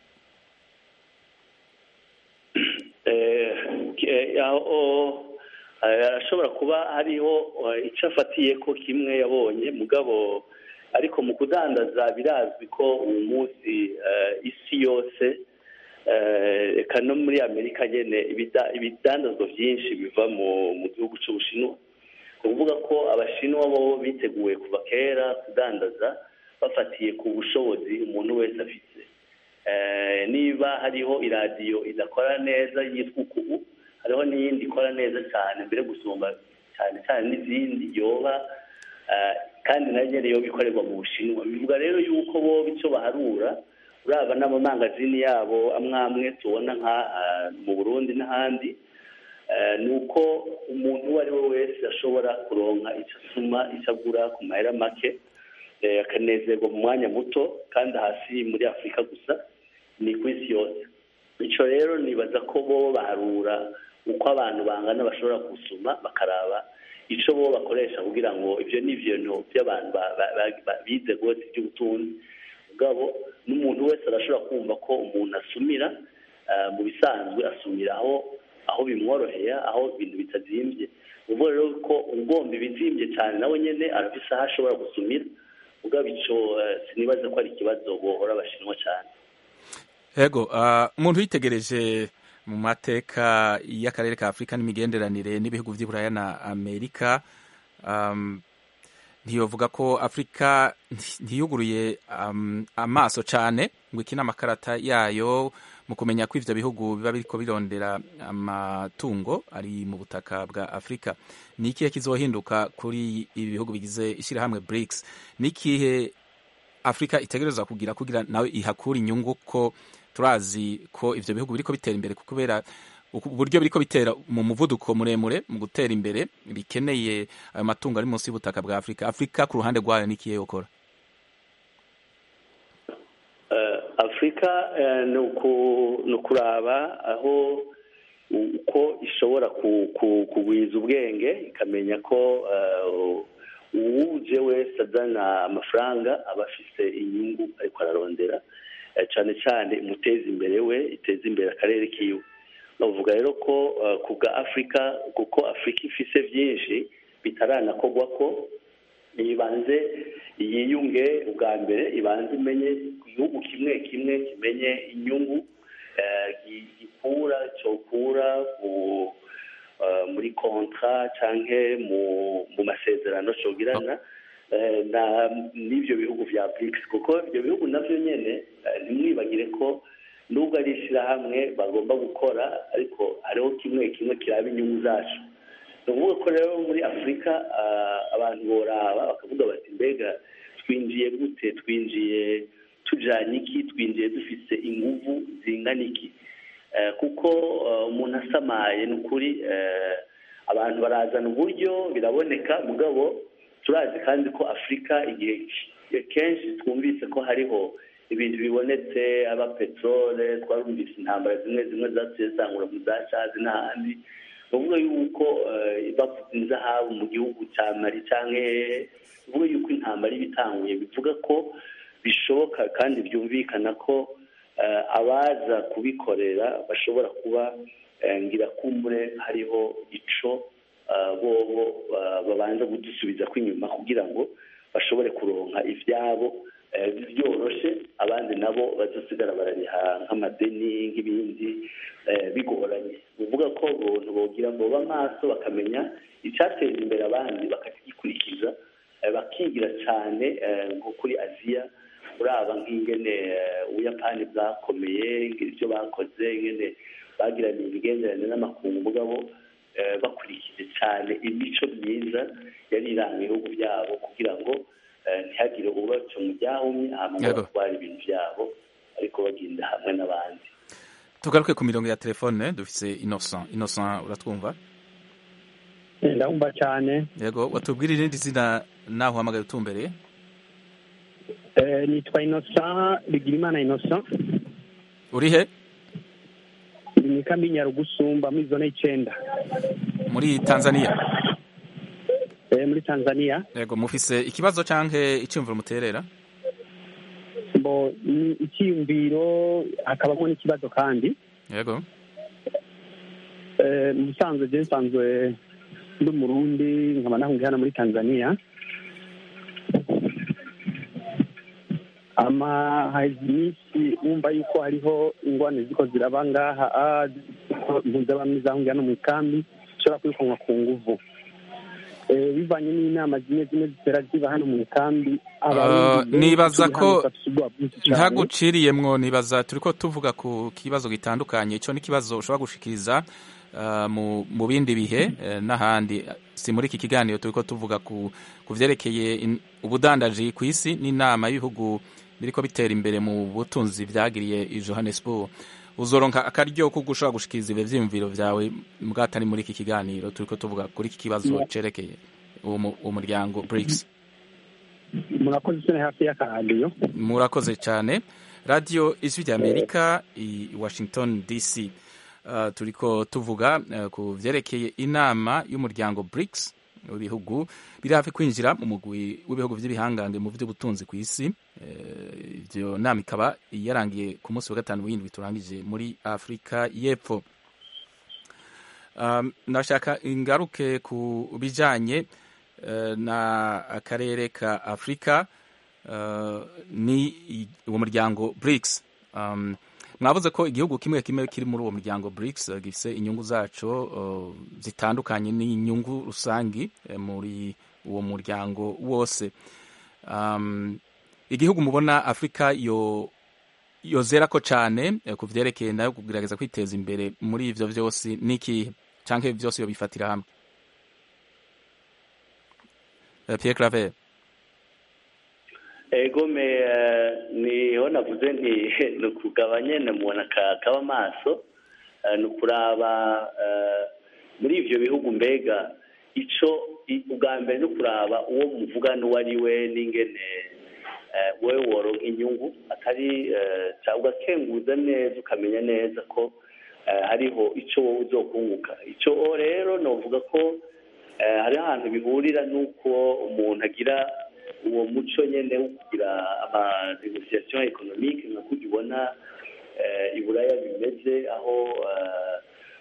Eh, eh, aho eh, arashobora kuba hariho eh, icyo afatiye ko kimwe yabonye mugabo ariko mu kudandaza birazwi ko uyu munsi eh, isi yose eh, eka no muri amerika nyene ibida- ibidandazwa byinshi biva mu mu gihugu cy'ubushinwa kuvuga ko abashinwa bo biteguye kuva kera kudandaza bafatiye ku bushobozi umuntu wese afite niba hariho iradiyo idakora neza yitwa ukubu hariho n'iyindi ikora neza cyane mbere gusumba cyane cyane n'izindi yoba kandi nayo nyine yoba ikorerwa mu bushinwa bivuga rero yuko bo icyo baharura uraba n'amamangazini yabo amwe amwe tubona nka mu burundi n'ahandi ni uko umuntu uwo ari we wese ashobora kuronka icyo asuma icyo agura ku mahera make akanezerwa mu mwanya muto kandi hasi muri afurika gusa ni ku isi yose icyo rero nibaza ko bo baharura uko abantu bangana bashobora gusuma bakaraba icyo bo bakoresha kugira ngo ibyo ni ibintu by'abantu bize rwose by'ubutunzi ubwabo n'umuntu wese arashobora kumva ko umuntu asumira mu bisanzwe asumira aho aho bimworoheye aho ibintu bitazimbye ubwo rero ko ugomba ibizimbye cyane nawe nyine arafise aho ashobora gusumira ubwabo icyo sinibaza ko ari ikibazo bohora abashinwa cyane yego umuntu witegereje mu mateka y'akarere ka afurika n'imigenderanire n'ibihugu by'i na amerika ntiyovuga ko afurika ntiyuguruye amaso cyane ngo ikine amakarata yayo mu kumenya ko ibyo bihugu biba biriko birondera amatungo ari mu butaka bwa afurika ni ikihe kizohinduka kuri ibi bihugu bigize ishyirahamwe BRICS ni ikihe afurika itegereza kugira kugira nawe ihakura inyungu ko turazi ko ivyo bihugu biriko bitera imbere kubera uburyo biriko bitera mu muvuduko muremure mu gutera imbere bikeneye ayo matungo ari munsi y'ubutaka bwa afurika afurika ku ruhande rwayo ni ikihe yokora afurika ni ukuraba aho uko ishobora kugwiza ubwenge ikamenya ko uwuje wese azana amafaranga aba afise inyungu ariko ararondera cyane cyane imuteza imbere we iteza imbere akarere kiwe bavuga rero ko ku bwa afurika kuko afurika ifise byinshi bitaranakorwa ko ibanze yiyunge ubwa mbere ibanze imenye igihugu kimwe kimwe kimenye inyungu gikura cyokura muri kontra cyangwa mu masezerano cyogirana n'ibyo bihugu bya BRICS kuko ibyo bihugu nabyo nyine ntimwibagire ko nubwo ari ishyirahamwe bagomba gukora ariko hariho kimwe kimwe kiraba inyungu zacu ni ukuvuga ko rero muri afurika abantu boraba bakavuga bati mbega twinjiye gute twinjiye tujyanye iki twinjiye dufite inguvu zingana iki kuko umuntu asamaye ni ukuri abantu barazana uburyo biraboneka mugabo turazi kandi ko afurika igihe kenshi twumvise ko hariho ibintu bibonetse aba peteroli twarumvise intambara zimwe zimwe zaciye zangura mu za cazi n'ahandi ni ukuvuga yuko bavuze inzahabu mu gihugu cya mari cyangwa bivuga yuko intambara iba itanguye bivuga ko bishoboka kandi byumvikana ko abaza kubikorera bashobora kuba ngirakumbure hariho ico bobo babanza kudusubiza kw'inyuma kugira ngo bashobore kuronka ibyabo byoroshe abandi nabo bazosigara barariha nk'amadeni nk'ibindi bigoranye bivuga ko abantu bogira ngo babe amaso bakamenya icyateza imbere abandi bakakigikurikiza bakigira cyane nko kuri aziya uraba nk'ingene ubuyapani bwakomeye ibyo bakoze ingene bagiranye imigenderanire n'amakungu mugabo bakurikije cyane imico myiza yari iranga ibihugu byabo kugira ngo ntihagire ubaca mu byahumye hanyuma batwara ibintu byabo ariko bagenda hamwe n'abandi tugaruke ku mirongo ya telefone dufise innocent innocent uratwumva ndabumva cyane yego watubwira irindi zina naho uhamagaye utumbereye nitwa innocent bigirimana innocent uri he ni mu ikambi nyarugusumba muri zone y'icyenda muri tanzania muri tanzania yego mufise ikibazo cyangwa icyumviro muterera bo icyiyumviro hakabamo n'ikibazo kandi yego mu busanzwe je nsanzwe ndi umurundi nkaba nahungiye hano muri tanzania ama hazi iminsi wumva yuko hariho ingwane ziko ziraba ngaha impunzi z'abami zahungiye hano mu ikambi zishobora kwirukanwa ku nguvu eh, bivanye n'inama zimwe zimwe zitera ziba hano mu ikambi Uh, abarundi benshi nibaza turi ko hano bafise ubwoba bwinshi cane. ntaguciriyemwo nibaza turiko tuvuga ku kibazo gitandukanye ico ni kibazo ushobora gushikiriza uh, mu, mu bindi bihe eh, n'ahandi si muri iki kiganiro turiko tuvuga ku, ku vyerekeye in- ubudandaji ku isi n'inama y'ibihugu biriko bitera imbere mu butunzi vyagiriye i Johannesburg uzoronka akaryo ko gushobora gushikiriza ivyo vyiyumviro vyawe mbwa atari muri iki kiganiro turiko tuvuga kuri iki kibazo Yeah. cerekeye uwo mu- uwo muryango BRICS murakoze isoni hafi y'akaradiyo murakoze cyane radiyo ijwi ry'amerika i washington dc uh, turiko tuvuga uh, ku vyerekeye inama y'umuryango brics w'ibihugu biri hafi kwinjira mu mugwi w'ibihugu vy'ibihangange mu vy'ubutunzi ku isi Eh, ivyo nama ikaba yarangiye ku munsi wa gatanu w'indwi turangije muri afurika y'epfo um, nashaka ingaruke ku bijanye eh, na akarere ka afurika uh, ni i- uwo muryango BRICS um, mwavuze ko igihugu kimwe kimwe kiri muri uwo muryango BRICS uh, gifise inyungu zaco uh, zitandukanye n'inyungu rusangi eh, muri uwo muryango wose um, igihugu mubona afurika yo yozerako cane eh, ku vyerekeye nayo kugerageza kwiteza imbere muri ivyo vyose niki canke vyose yobifatira hamwe Eh, Pierre Claver ego me eh, niho navuze nti ni ukugaba nyene umuntu aka- akaba amaso eh, ni ukuraba eh, muri ivyo bihugu mbega ico i- ubwa mbere ni ukuraba uwo muvugana uwo ari we n'ingene eh, wewe woronka inyungu atari eh, ca- ugakenguza neza ukamenya neza ko eh, hariho ico wowe uzokunguka ico rero novuga ko eh, hariho ahantu bihurira n'uko umuntu agira uwo muco nyene wo kugira ama negociation economique nka kurya ubona eh, i buraya bimeze aho eh,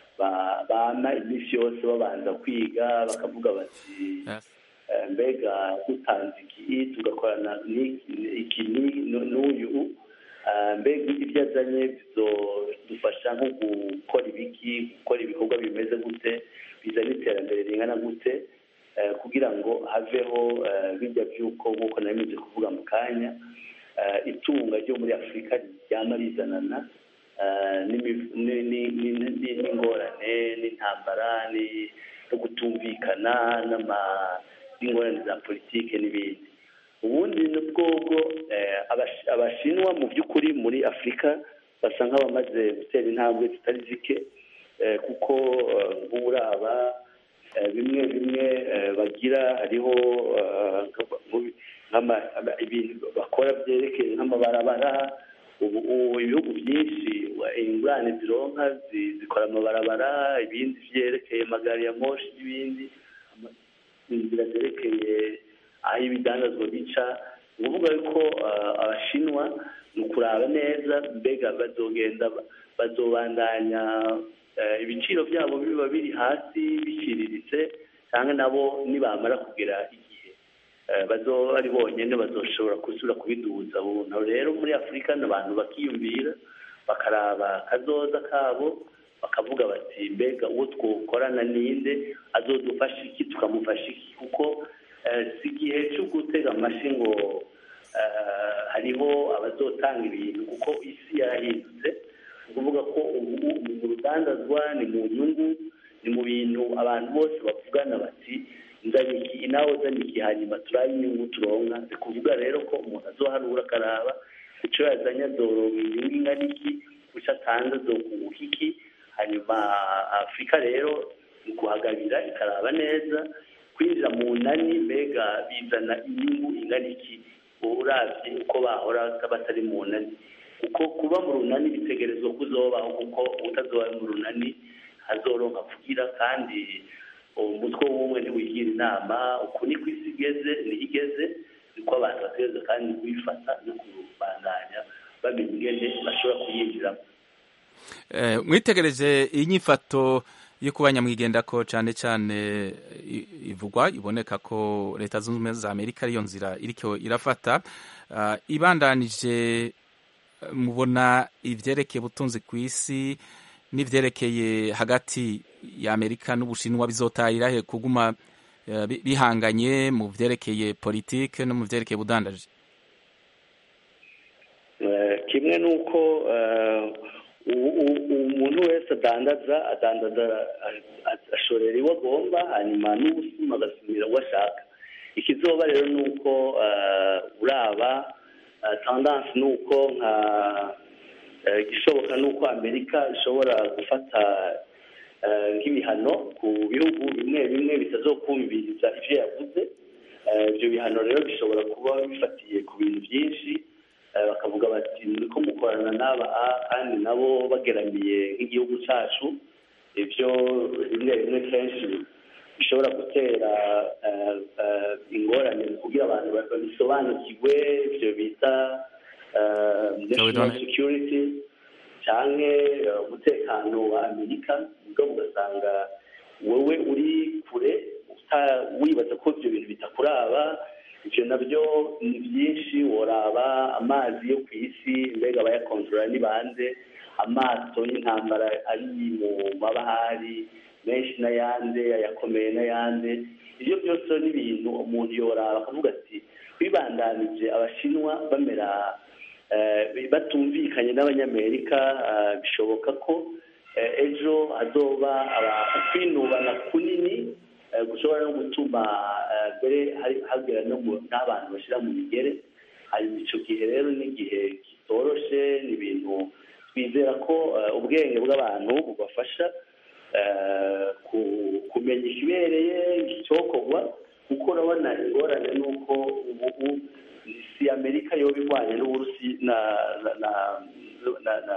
ba- bama iminsi yose babanza kwiga bakavuga bati eh, mbega dutanze iki tugakorana ni- iki ni- nu- n'uyu eh, mbega ibyo azanye bizodufasha nko gukora ibiki gukora ibikorwa bimeze gute bizana iterambere ringana gute eh, kugira ngo haveho eh, bijya by'uko nk'uko nari kuvuga mu kanya eh, itunga ryo muri afurika ryama rizanana eh, n'imiv- ni- ni- ni- ni- n'ingorane n'intambara ni- no kutumvikana n'ama- n'ingorane za politike n'ibindi ubundi ni bwobwo eh, abash- abashinwa mu by'ukuri muri afurika basa nk'abamaze gutera intambwe zitari zike eh, kuko eh, nk'uraba eh, bimwe bimwe eh, bagira hariho eh, nk'ama- nk'ama- ama- ibintu bakora byerekeye nk'amabarabara ubu ubu ibihugu byinshi wa- ingurane zironka zi- zikora amabarabara ibindi vyerekeye amagari ya moshi n'ibindi ama- inzira zerekeye aho ibidandazwa bica ni ukuvuga yuko eh, abashinwa ni ukuraba neza mbega bazogenda ba- bazobandanya eh, ibiciro byabo biba biri hasi biciriritse cyangwa nabo nibamara kugera igihe eh, bazoba ari bonyine bazoshobora gusubira kubiduza buntu rero muri afurika ni abantu bakiyumvira bakaraba akazoza kabo bakavuga bati mbega uwo twokorana ninde azodufasha iki tukamufasha iki kuko eh, si igihe cyo gutega amashi ngo eh, hariho abazotanga ibintu kuko isi yarahindutse ni ukuvuga ko ubu ni mu rudandazwa ni mu nyungu ni mu bintu abantu bose bavugana bati nzanye iki nawe uzanye iki hanyuma turabe inyungu turonka ni kuvuga rero ko umuntu azoharura akaraba icyo yazanye azoronka inyungu ingana iki icyo atanze azokunguka iki hanyuma afurika rero ni kuhagabira ikaraba neza kwinjira mu nani mbega bizana inyungu ingana iki urabye uko bahora batari mu nani kuko kuba mu runani bitegerezwa ko uzobaho kuko utazoba mu runani hazoronka kugira kandi umutwe w'ubumwe ntiwigira inama uku ni ku isi igeze niho igeze niko abantu bategereza kandi kuyifata no kubandanya bamenya ingene bashobora kuyinjiramo Eh, mwitegereje inyifato yo kuba nyamwigendako cyane cyane i- ivugwa iboneka ko leta zunze ubumwe za amerika ariyo nzira iriko irafata Ah, ibandanije eh, mubona ivyerekeye ubutunzi ku isi n'ivyerekeye hagati ya amerika n'ubushinwa bizotahira he kuguma eh, bi- bihanganye mu vyerekeye politike no mu vyerekeye ubudandaji Eh, kimwe n'uko eh, u- u- umuntu wese adandaza adandaza a- a- ashorera iwe agomba hanyuma n'ubusuma agasumira uwo ashaka ikizoba rero ni uko eh, uraba eh, tendance ni uko nka eh, igishoboka ni uko amerika ishobora gufata eh, nk'ibihano ku bihugu bimwe bimwe bitazokumviriza ivyo yavuze Eh, ibyo bihano rero bishobora kuba bifatiye ku bintu byinshi Eh, bakavuga bati muriko mukorana n'aba A, kandi nabo bageramiye nk'igihugu cacu ibyo rimwe rimwe kenshi bishobora gutera eh, eh, ingorane kugira abantu ba- babisobanukirwe ibyo bita eh, national security canke eh, umutekano wa amerika ubwo ugasanga wowe uri kure uta- wibaza ko ibyo bintu bitakuraba ivyo navyo ni byinshi woraba amazi yo ku isi mbega abayakontorora ni bande amato y'intambara ari mu mabahari menshi n'ayande ayakomeye n'ayande ivyo byose rero ni ibintu umuntu yoraba akavuga ati bibandanije abashinwa bamera eh, batumvikanye n'abanyamerika eh, bishoboka ko eh, ejo hazoba aba- kwinubana kunini eh, gushobora no gutuma eh, mbere hari- hagera no mu- n'abantu bashyira mu migere hanyuma ico gihe rero ni igihe kitoroshe ni ibintu twizera ko eh, ubwenge bw'abantu bubafasha eh, ku- kumenya ikibereye icyokorwa kuko urabona ingorane ni uko ubu si amerika yoba irwanya n'uburusi na na na na na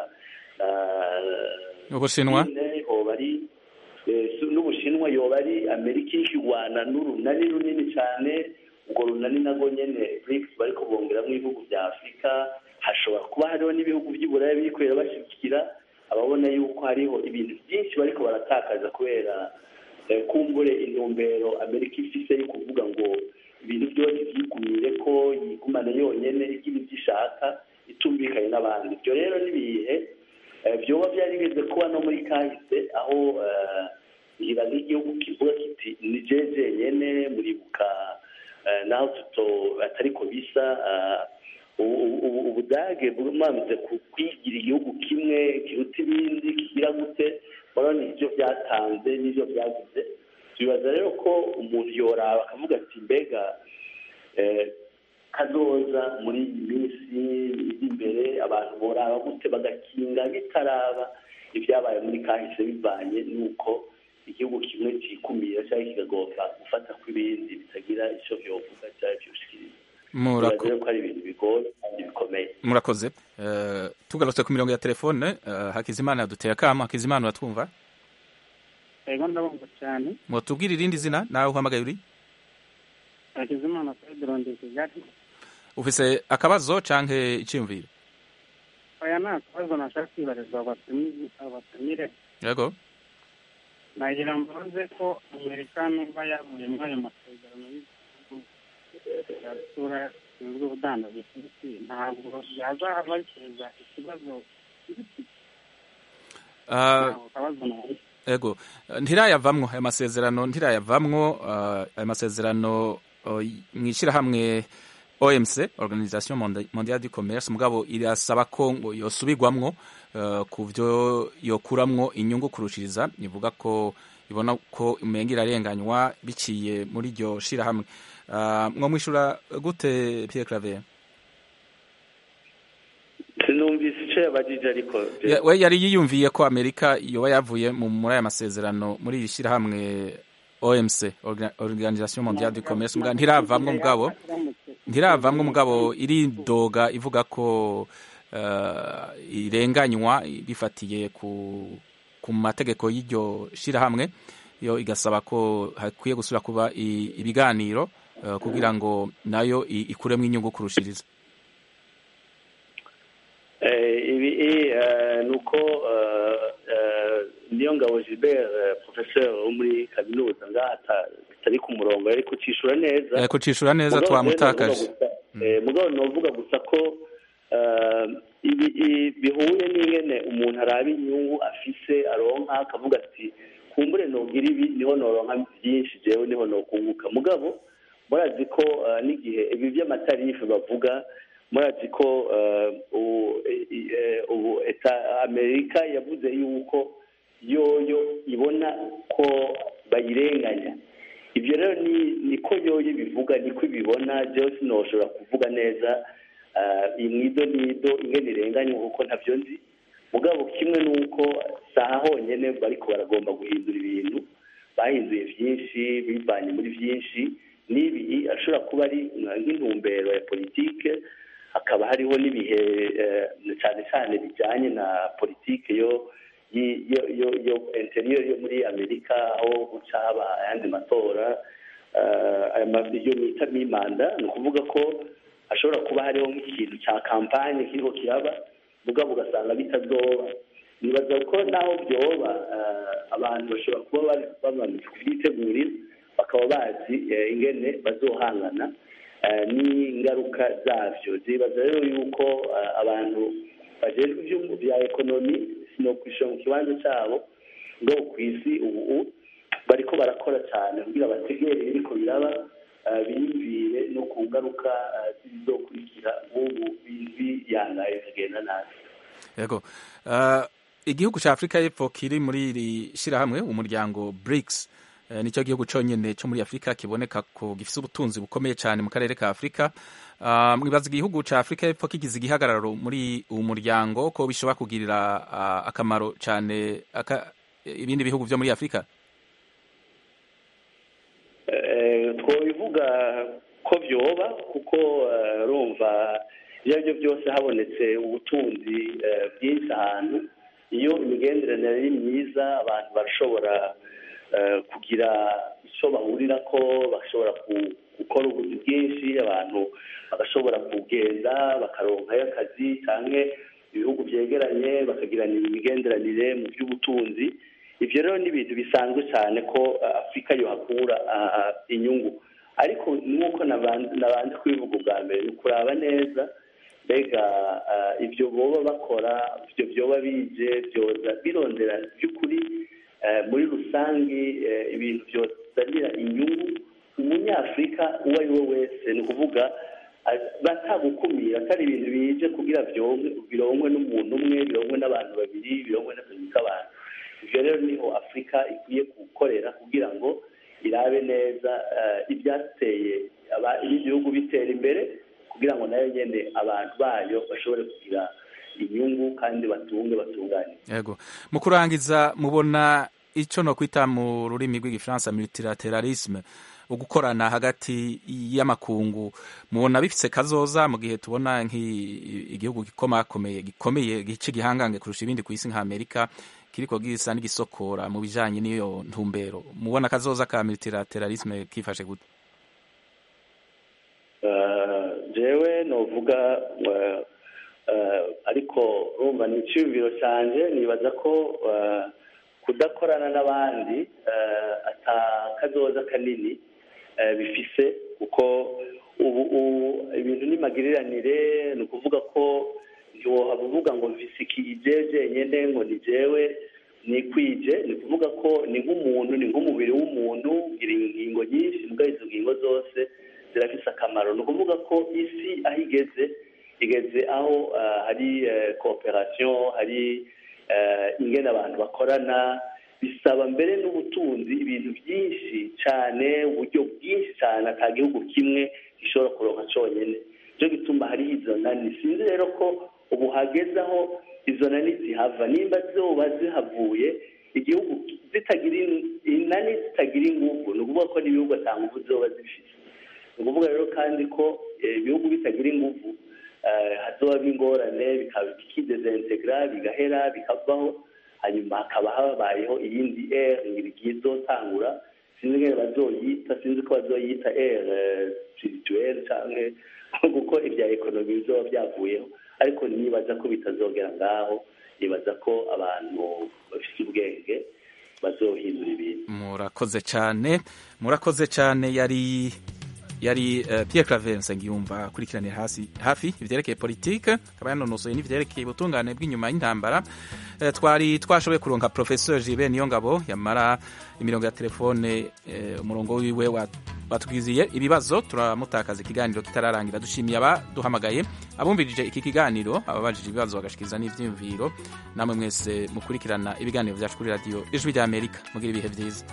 na ubushinwa Chine, hoba ari eh, su- n'ubushinwa yoba ari amerika ikigwana n'urunani runini cyane urwo runani narwo nyene brics bariko bongeramwo ibihugu vya afurika hashobora kuba hariho n'ibihugu vy'iburaya birikwera bashyigikira ababona yuko hariho ibintu byinshi bariko baratakaza kubera eh, kumbure intumbero amerika ifise yo kuvuga ngo ibintu byose vyigumire ko yigumana yonyene igira ivyo ishaka itumvikanye n'abandi ibyo rero n'ibihe eh, vyoba vyarigeze kuba no muri kahise aho eh, ngira nk'igihugu kivuga kiti ni jeje nyene muribuka eh, naho tuto atariko bisa eh, ubu- ubu- ubudage bumaze ku- kwigira igihugu kimwe kiruta ibindi kigira gute urabona ivyo byatanze n'ivyo byagize tubibaza rero ko umuntu yoraba akavuga ati mbega eh, kazoza muri iyi minsi iri imbere abantu boraba gute bagakinga bitaraba ibyabaye muri kahise bivanye n'uko igihugu kimwe cikumira cyangwa kikagomba gufata kw'ibindi bitagira ico vyovuga cyangwa vyoshikiriza Murako- Tubaza rero ko ari ibintu bigoye kandi bikomeye murakoze Eh, tugarutse ku mirongo ya telefone eh, hakizimana yaduteye akamo hakizimana uratwumva ego ndabumva cyane mwatubwira irindi zina nawe uhamagaye uri hakizimana pedro ndi kigali ufise akabazo canke iciyumviro oya nta kibazo nashaka kwibariza abatumire abatumire yego nagira mbaze ko amerika niba yavuye muri ayo masezerano y'ibihugu bya sura bishinzwe ubudandaji ku isi ntabwo yazahava biteza ikibazo Ah, ntabwo kabazo nawe ego ntirayavamwo ayo masezerano ntirayavamwo ah, ayo masezerano oh, mu ishyirahamwe OMC Organisation Monda- Mondiale du Commerce mugabo irasaba ko ngo yosubirwamwo eh, ku byo yokuramwo inyungu kurushiriza ivuga ko ibona ko umenga irarenganywa biciye muri iryo shirahamwe Ah, mwo mwishura gute Pierre Claver sinumvise ico yabajije ariko Ya- we yari yiyumviye ko amerika yoba yavuye mu muri aya masezerano muri iri shyirahamwe omc Orga- organisation mondiale du commerce mugabo ntiravamwo mugabo ntiravamwo mugabo iridoga ivuga ko eh, irenganywa bifatiye ku ku mategeko y'iryo shyirahamwe yo igasaba ko hakwiye gusubira kuba i- ibiganiro eh, kugira ngo nayo i- ikuremwo inyungu kurushiriza Eh, ibi eh, ni uko eh, eh, niyo ngabo gilbert eh, professeur wo muri kaminuza ngaha ata- atari ku murongo yari kucishura neza Eh, kucishura neza Mugabo twamutakaje. rero novuga gusa- eh, mugabo novuga gusa ko eh, ibi i- bihuye n'ingene umuntu araba inyungu afise aronka akavuga ati kumbure nogira ibi niho noronka byinshi jewe niho nokunguka mugabo murazi ko eh, n'igihe ibi by'amatarifu bavuga murazi ko eh, ubu eh, ubu eta amerika yavuze yuko yoyo ibona ko bayirenganya ibyo rero ni niko yoyo bivuga niko ibibona jewe sinoshobora kuvuga neza eh, imwido nido ingene irenganya kuko ntabyo nzi mugabo kimwe nuko saha honyene bariko baragomba guhindura ibintu bahinduye byinshi bivanye muri byinshi n'ibi ashobora kuba ari nka- nk'intumbero ya politike hakaba hariho n'ibihe eh, cyane cyane bijyanye na politike yo yi- yo yo yo interior yo muri amerika aho guca haba ayandi matora eh, aya ma- iyo bita mimanda ni ukuvuga ko hashobora kuba hariho nk'ikintu cya kampanye kiriho kiraba mugabo ugasanga bitazoba nibaza ko naho byoba eh, abantu bashobora kuba bari bamaze kubyitegurira bakaba bazi eh, ingene bazohangana eh, n'ingaruka zabyo zibaza rero yuko eh, abantu bajejwe iby'umu bya ekonomi sinokwishyura mu kibanza cyabo ngo ku isi ubu bariko barakora cyane kugira bategere ibiriko biraba eh, biyumvire no ku ngaruka eh, zizokurikira nk'ubu biyangaye kugenda nabi yego uh, igihugu cya afurika y'epfo kiri muri iri shyirahamwe umuryango brics uh, nicyo gihugu cyonyine cyo muri afurika kiboneka ko gifite ubutunzi bukomeye cyane mu karere ka afurika uh, mwibaza igihugu cya afurika y'epfo kigize igihagararo muri uwo muryango ko bishobora kugirira uh, akamaro cyane aka, ibindi bihugu byo muri afurika Eh, twobivuga ko byoba kuko eh, urumva ibyo ari byo byose habonetse ubutunzi eh, bwinshi ahantu iyo imigenderanire ari myiza abantu barashobora eh, kugira icyo bahurira ko bashobora ku- gukora ubuzi bwinshi abantu bagashobora kugenda bakaronkayo akazi cyangwa ibihugu byegeranye bakagirana imigenderanire mu by'ubutunzi ibyo rero ni ibintu bisanzwe cyane ko eh, afurika yohakura ah, ah, inyungu ariko nk'uko nabanze nabanze kubivuga ubwa mbere ni ukuraba neza mbega ah, ibyo boba bakora ibyo byoba bije byoza birondera by'ukuri eh, muri rusange eh, ibintu byozanira inyungu umunyafurika uwo ari we wese ni ukuvuga ah, batagukumira atari ibintu bije kugira byonke bironkwe n'umuntu umwe bironkwe n'abantu babiri bironkwe n'akazi k'abantu ibyo rero niho afurika ikwiye gukorera kugira ngo irabe neza eh, ibyateye aba- ibindi bihugu bitera imbere kugira ngo nayo nyine abantu bayo bashobore kugira inyungu kandi batunge batunganye yego mu kurangiza mubona icyo no kwita mu rurimi rw'igifaransa multilateralisme ugukorana hagati y'amakungu mubona bifise kazoza mu gihe tubona nk'igihugu gikomakomeye gikomeye gice gihangange kurusha ibindi ku isi nka amerika kiriko gisa n'igisokora mu bijanye n'iyo ntumbero mubona kazoza ka multilateralisme kifashe gute Eh, jewe novuga eh, eh, ariko urumva ni icyumviro cyanjye nibaza ko eh, kudakorana n'abandi eh, ata kazoza kanini eh, bifise kuko ubu ubu ibintu n'imagiriranire ni ukuvuga ko ntiwohaba uvuga ngo mvise iki ije jenyine ngo ni jewe nikwije ni ukuvuga ko ni nk'umuntu ni nk'umubiri w'umuntu ugira ingingo nyinshi mbwa izo ngingo zose zirafise akamaro ni ukuvuga ko isi aho igeze igeze aho ah, hari eh, cooperation hari eh, ingene abantu bakorana bisaba mbere n'ubutunzi ibintu byinshi cyane uburyo bwinshi cyane ata gihugu kimwe gishobora kuronka cyonyine nicyo gituma hariho izo nani sinzi rero ko ubu hageze aho izo nani zihava nimba zoba zihavuye igihugu zitagira in- inani zitagira ingufu ni ukuvuga ko n'ibihugu ata ngufu zoba zifite ni ukuvuga rero kandi ko eh, ibihugu bitagira ingufu eh, hazoba ingorane bikaba bikidezintegra bigahera bikavaho hanyuma hakaba habayeho iyindi ere igiye izotangura sinzi ngene bazoyita sinzi ko bazoyita ere spirituelle canke kuko ibya ekonomi bizoba byavuyeho ariko nibaza ko bitazogera ngaho nibaza ko abantu bafite ubwenge bazohindura ibintu murakoze cyane murakoze cyane yari yari uh, Pierre Claver Nsengiyumva akurikiranira hasi hafi ivyerekeye politike akaba yanonosoye n'ivyerekeye ubutungane bw'inyuma y'intambara uh, twari twashoboye kuronka professeur Gilbert Niyongabo yamara imirongo ya telefone uh, umurongo wiwe wa batubwiziye ibibazo turamutakaza ikiganiro kitararangira dushimiye abaduhamagaye abumvirije iki kiganiro ababajije ibibazo bagashikiza n'ivyiyumviro namwe mwese mukurikirana ibiganiro vyacu kuri radio ijwi rya Amerika mugira ibihe vyiza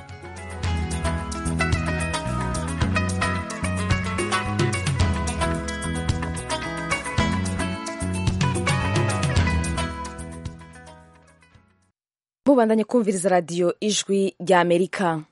mubandanye kumviriza radiyo ijwi rya amerika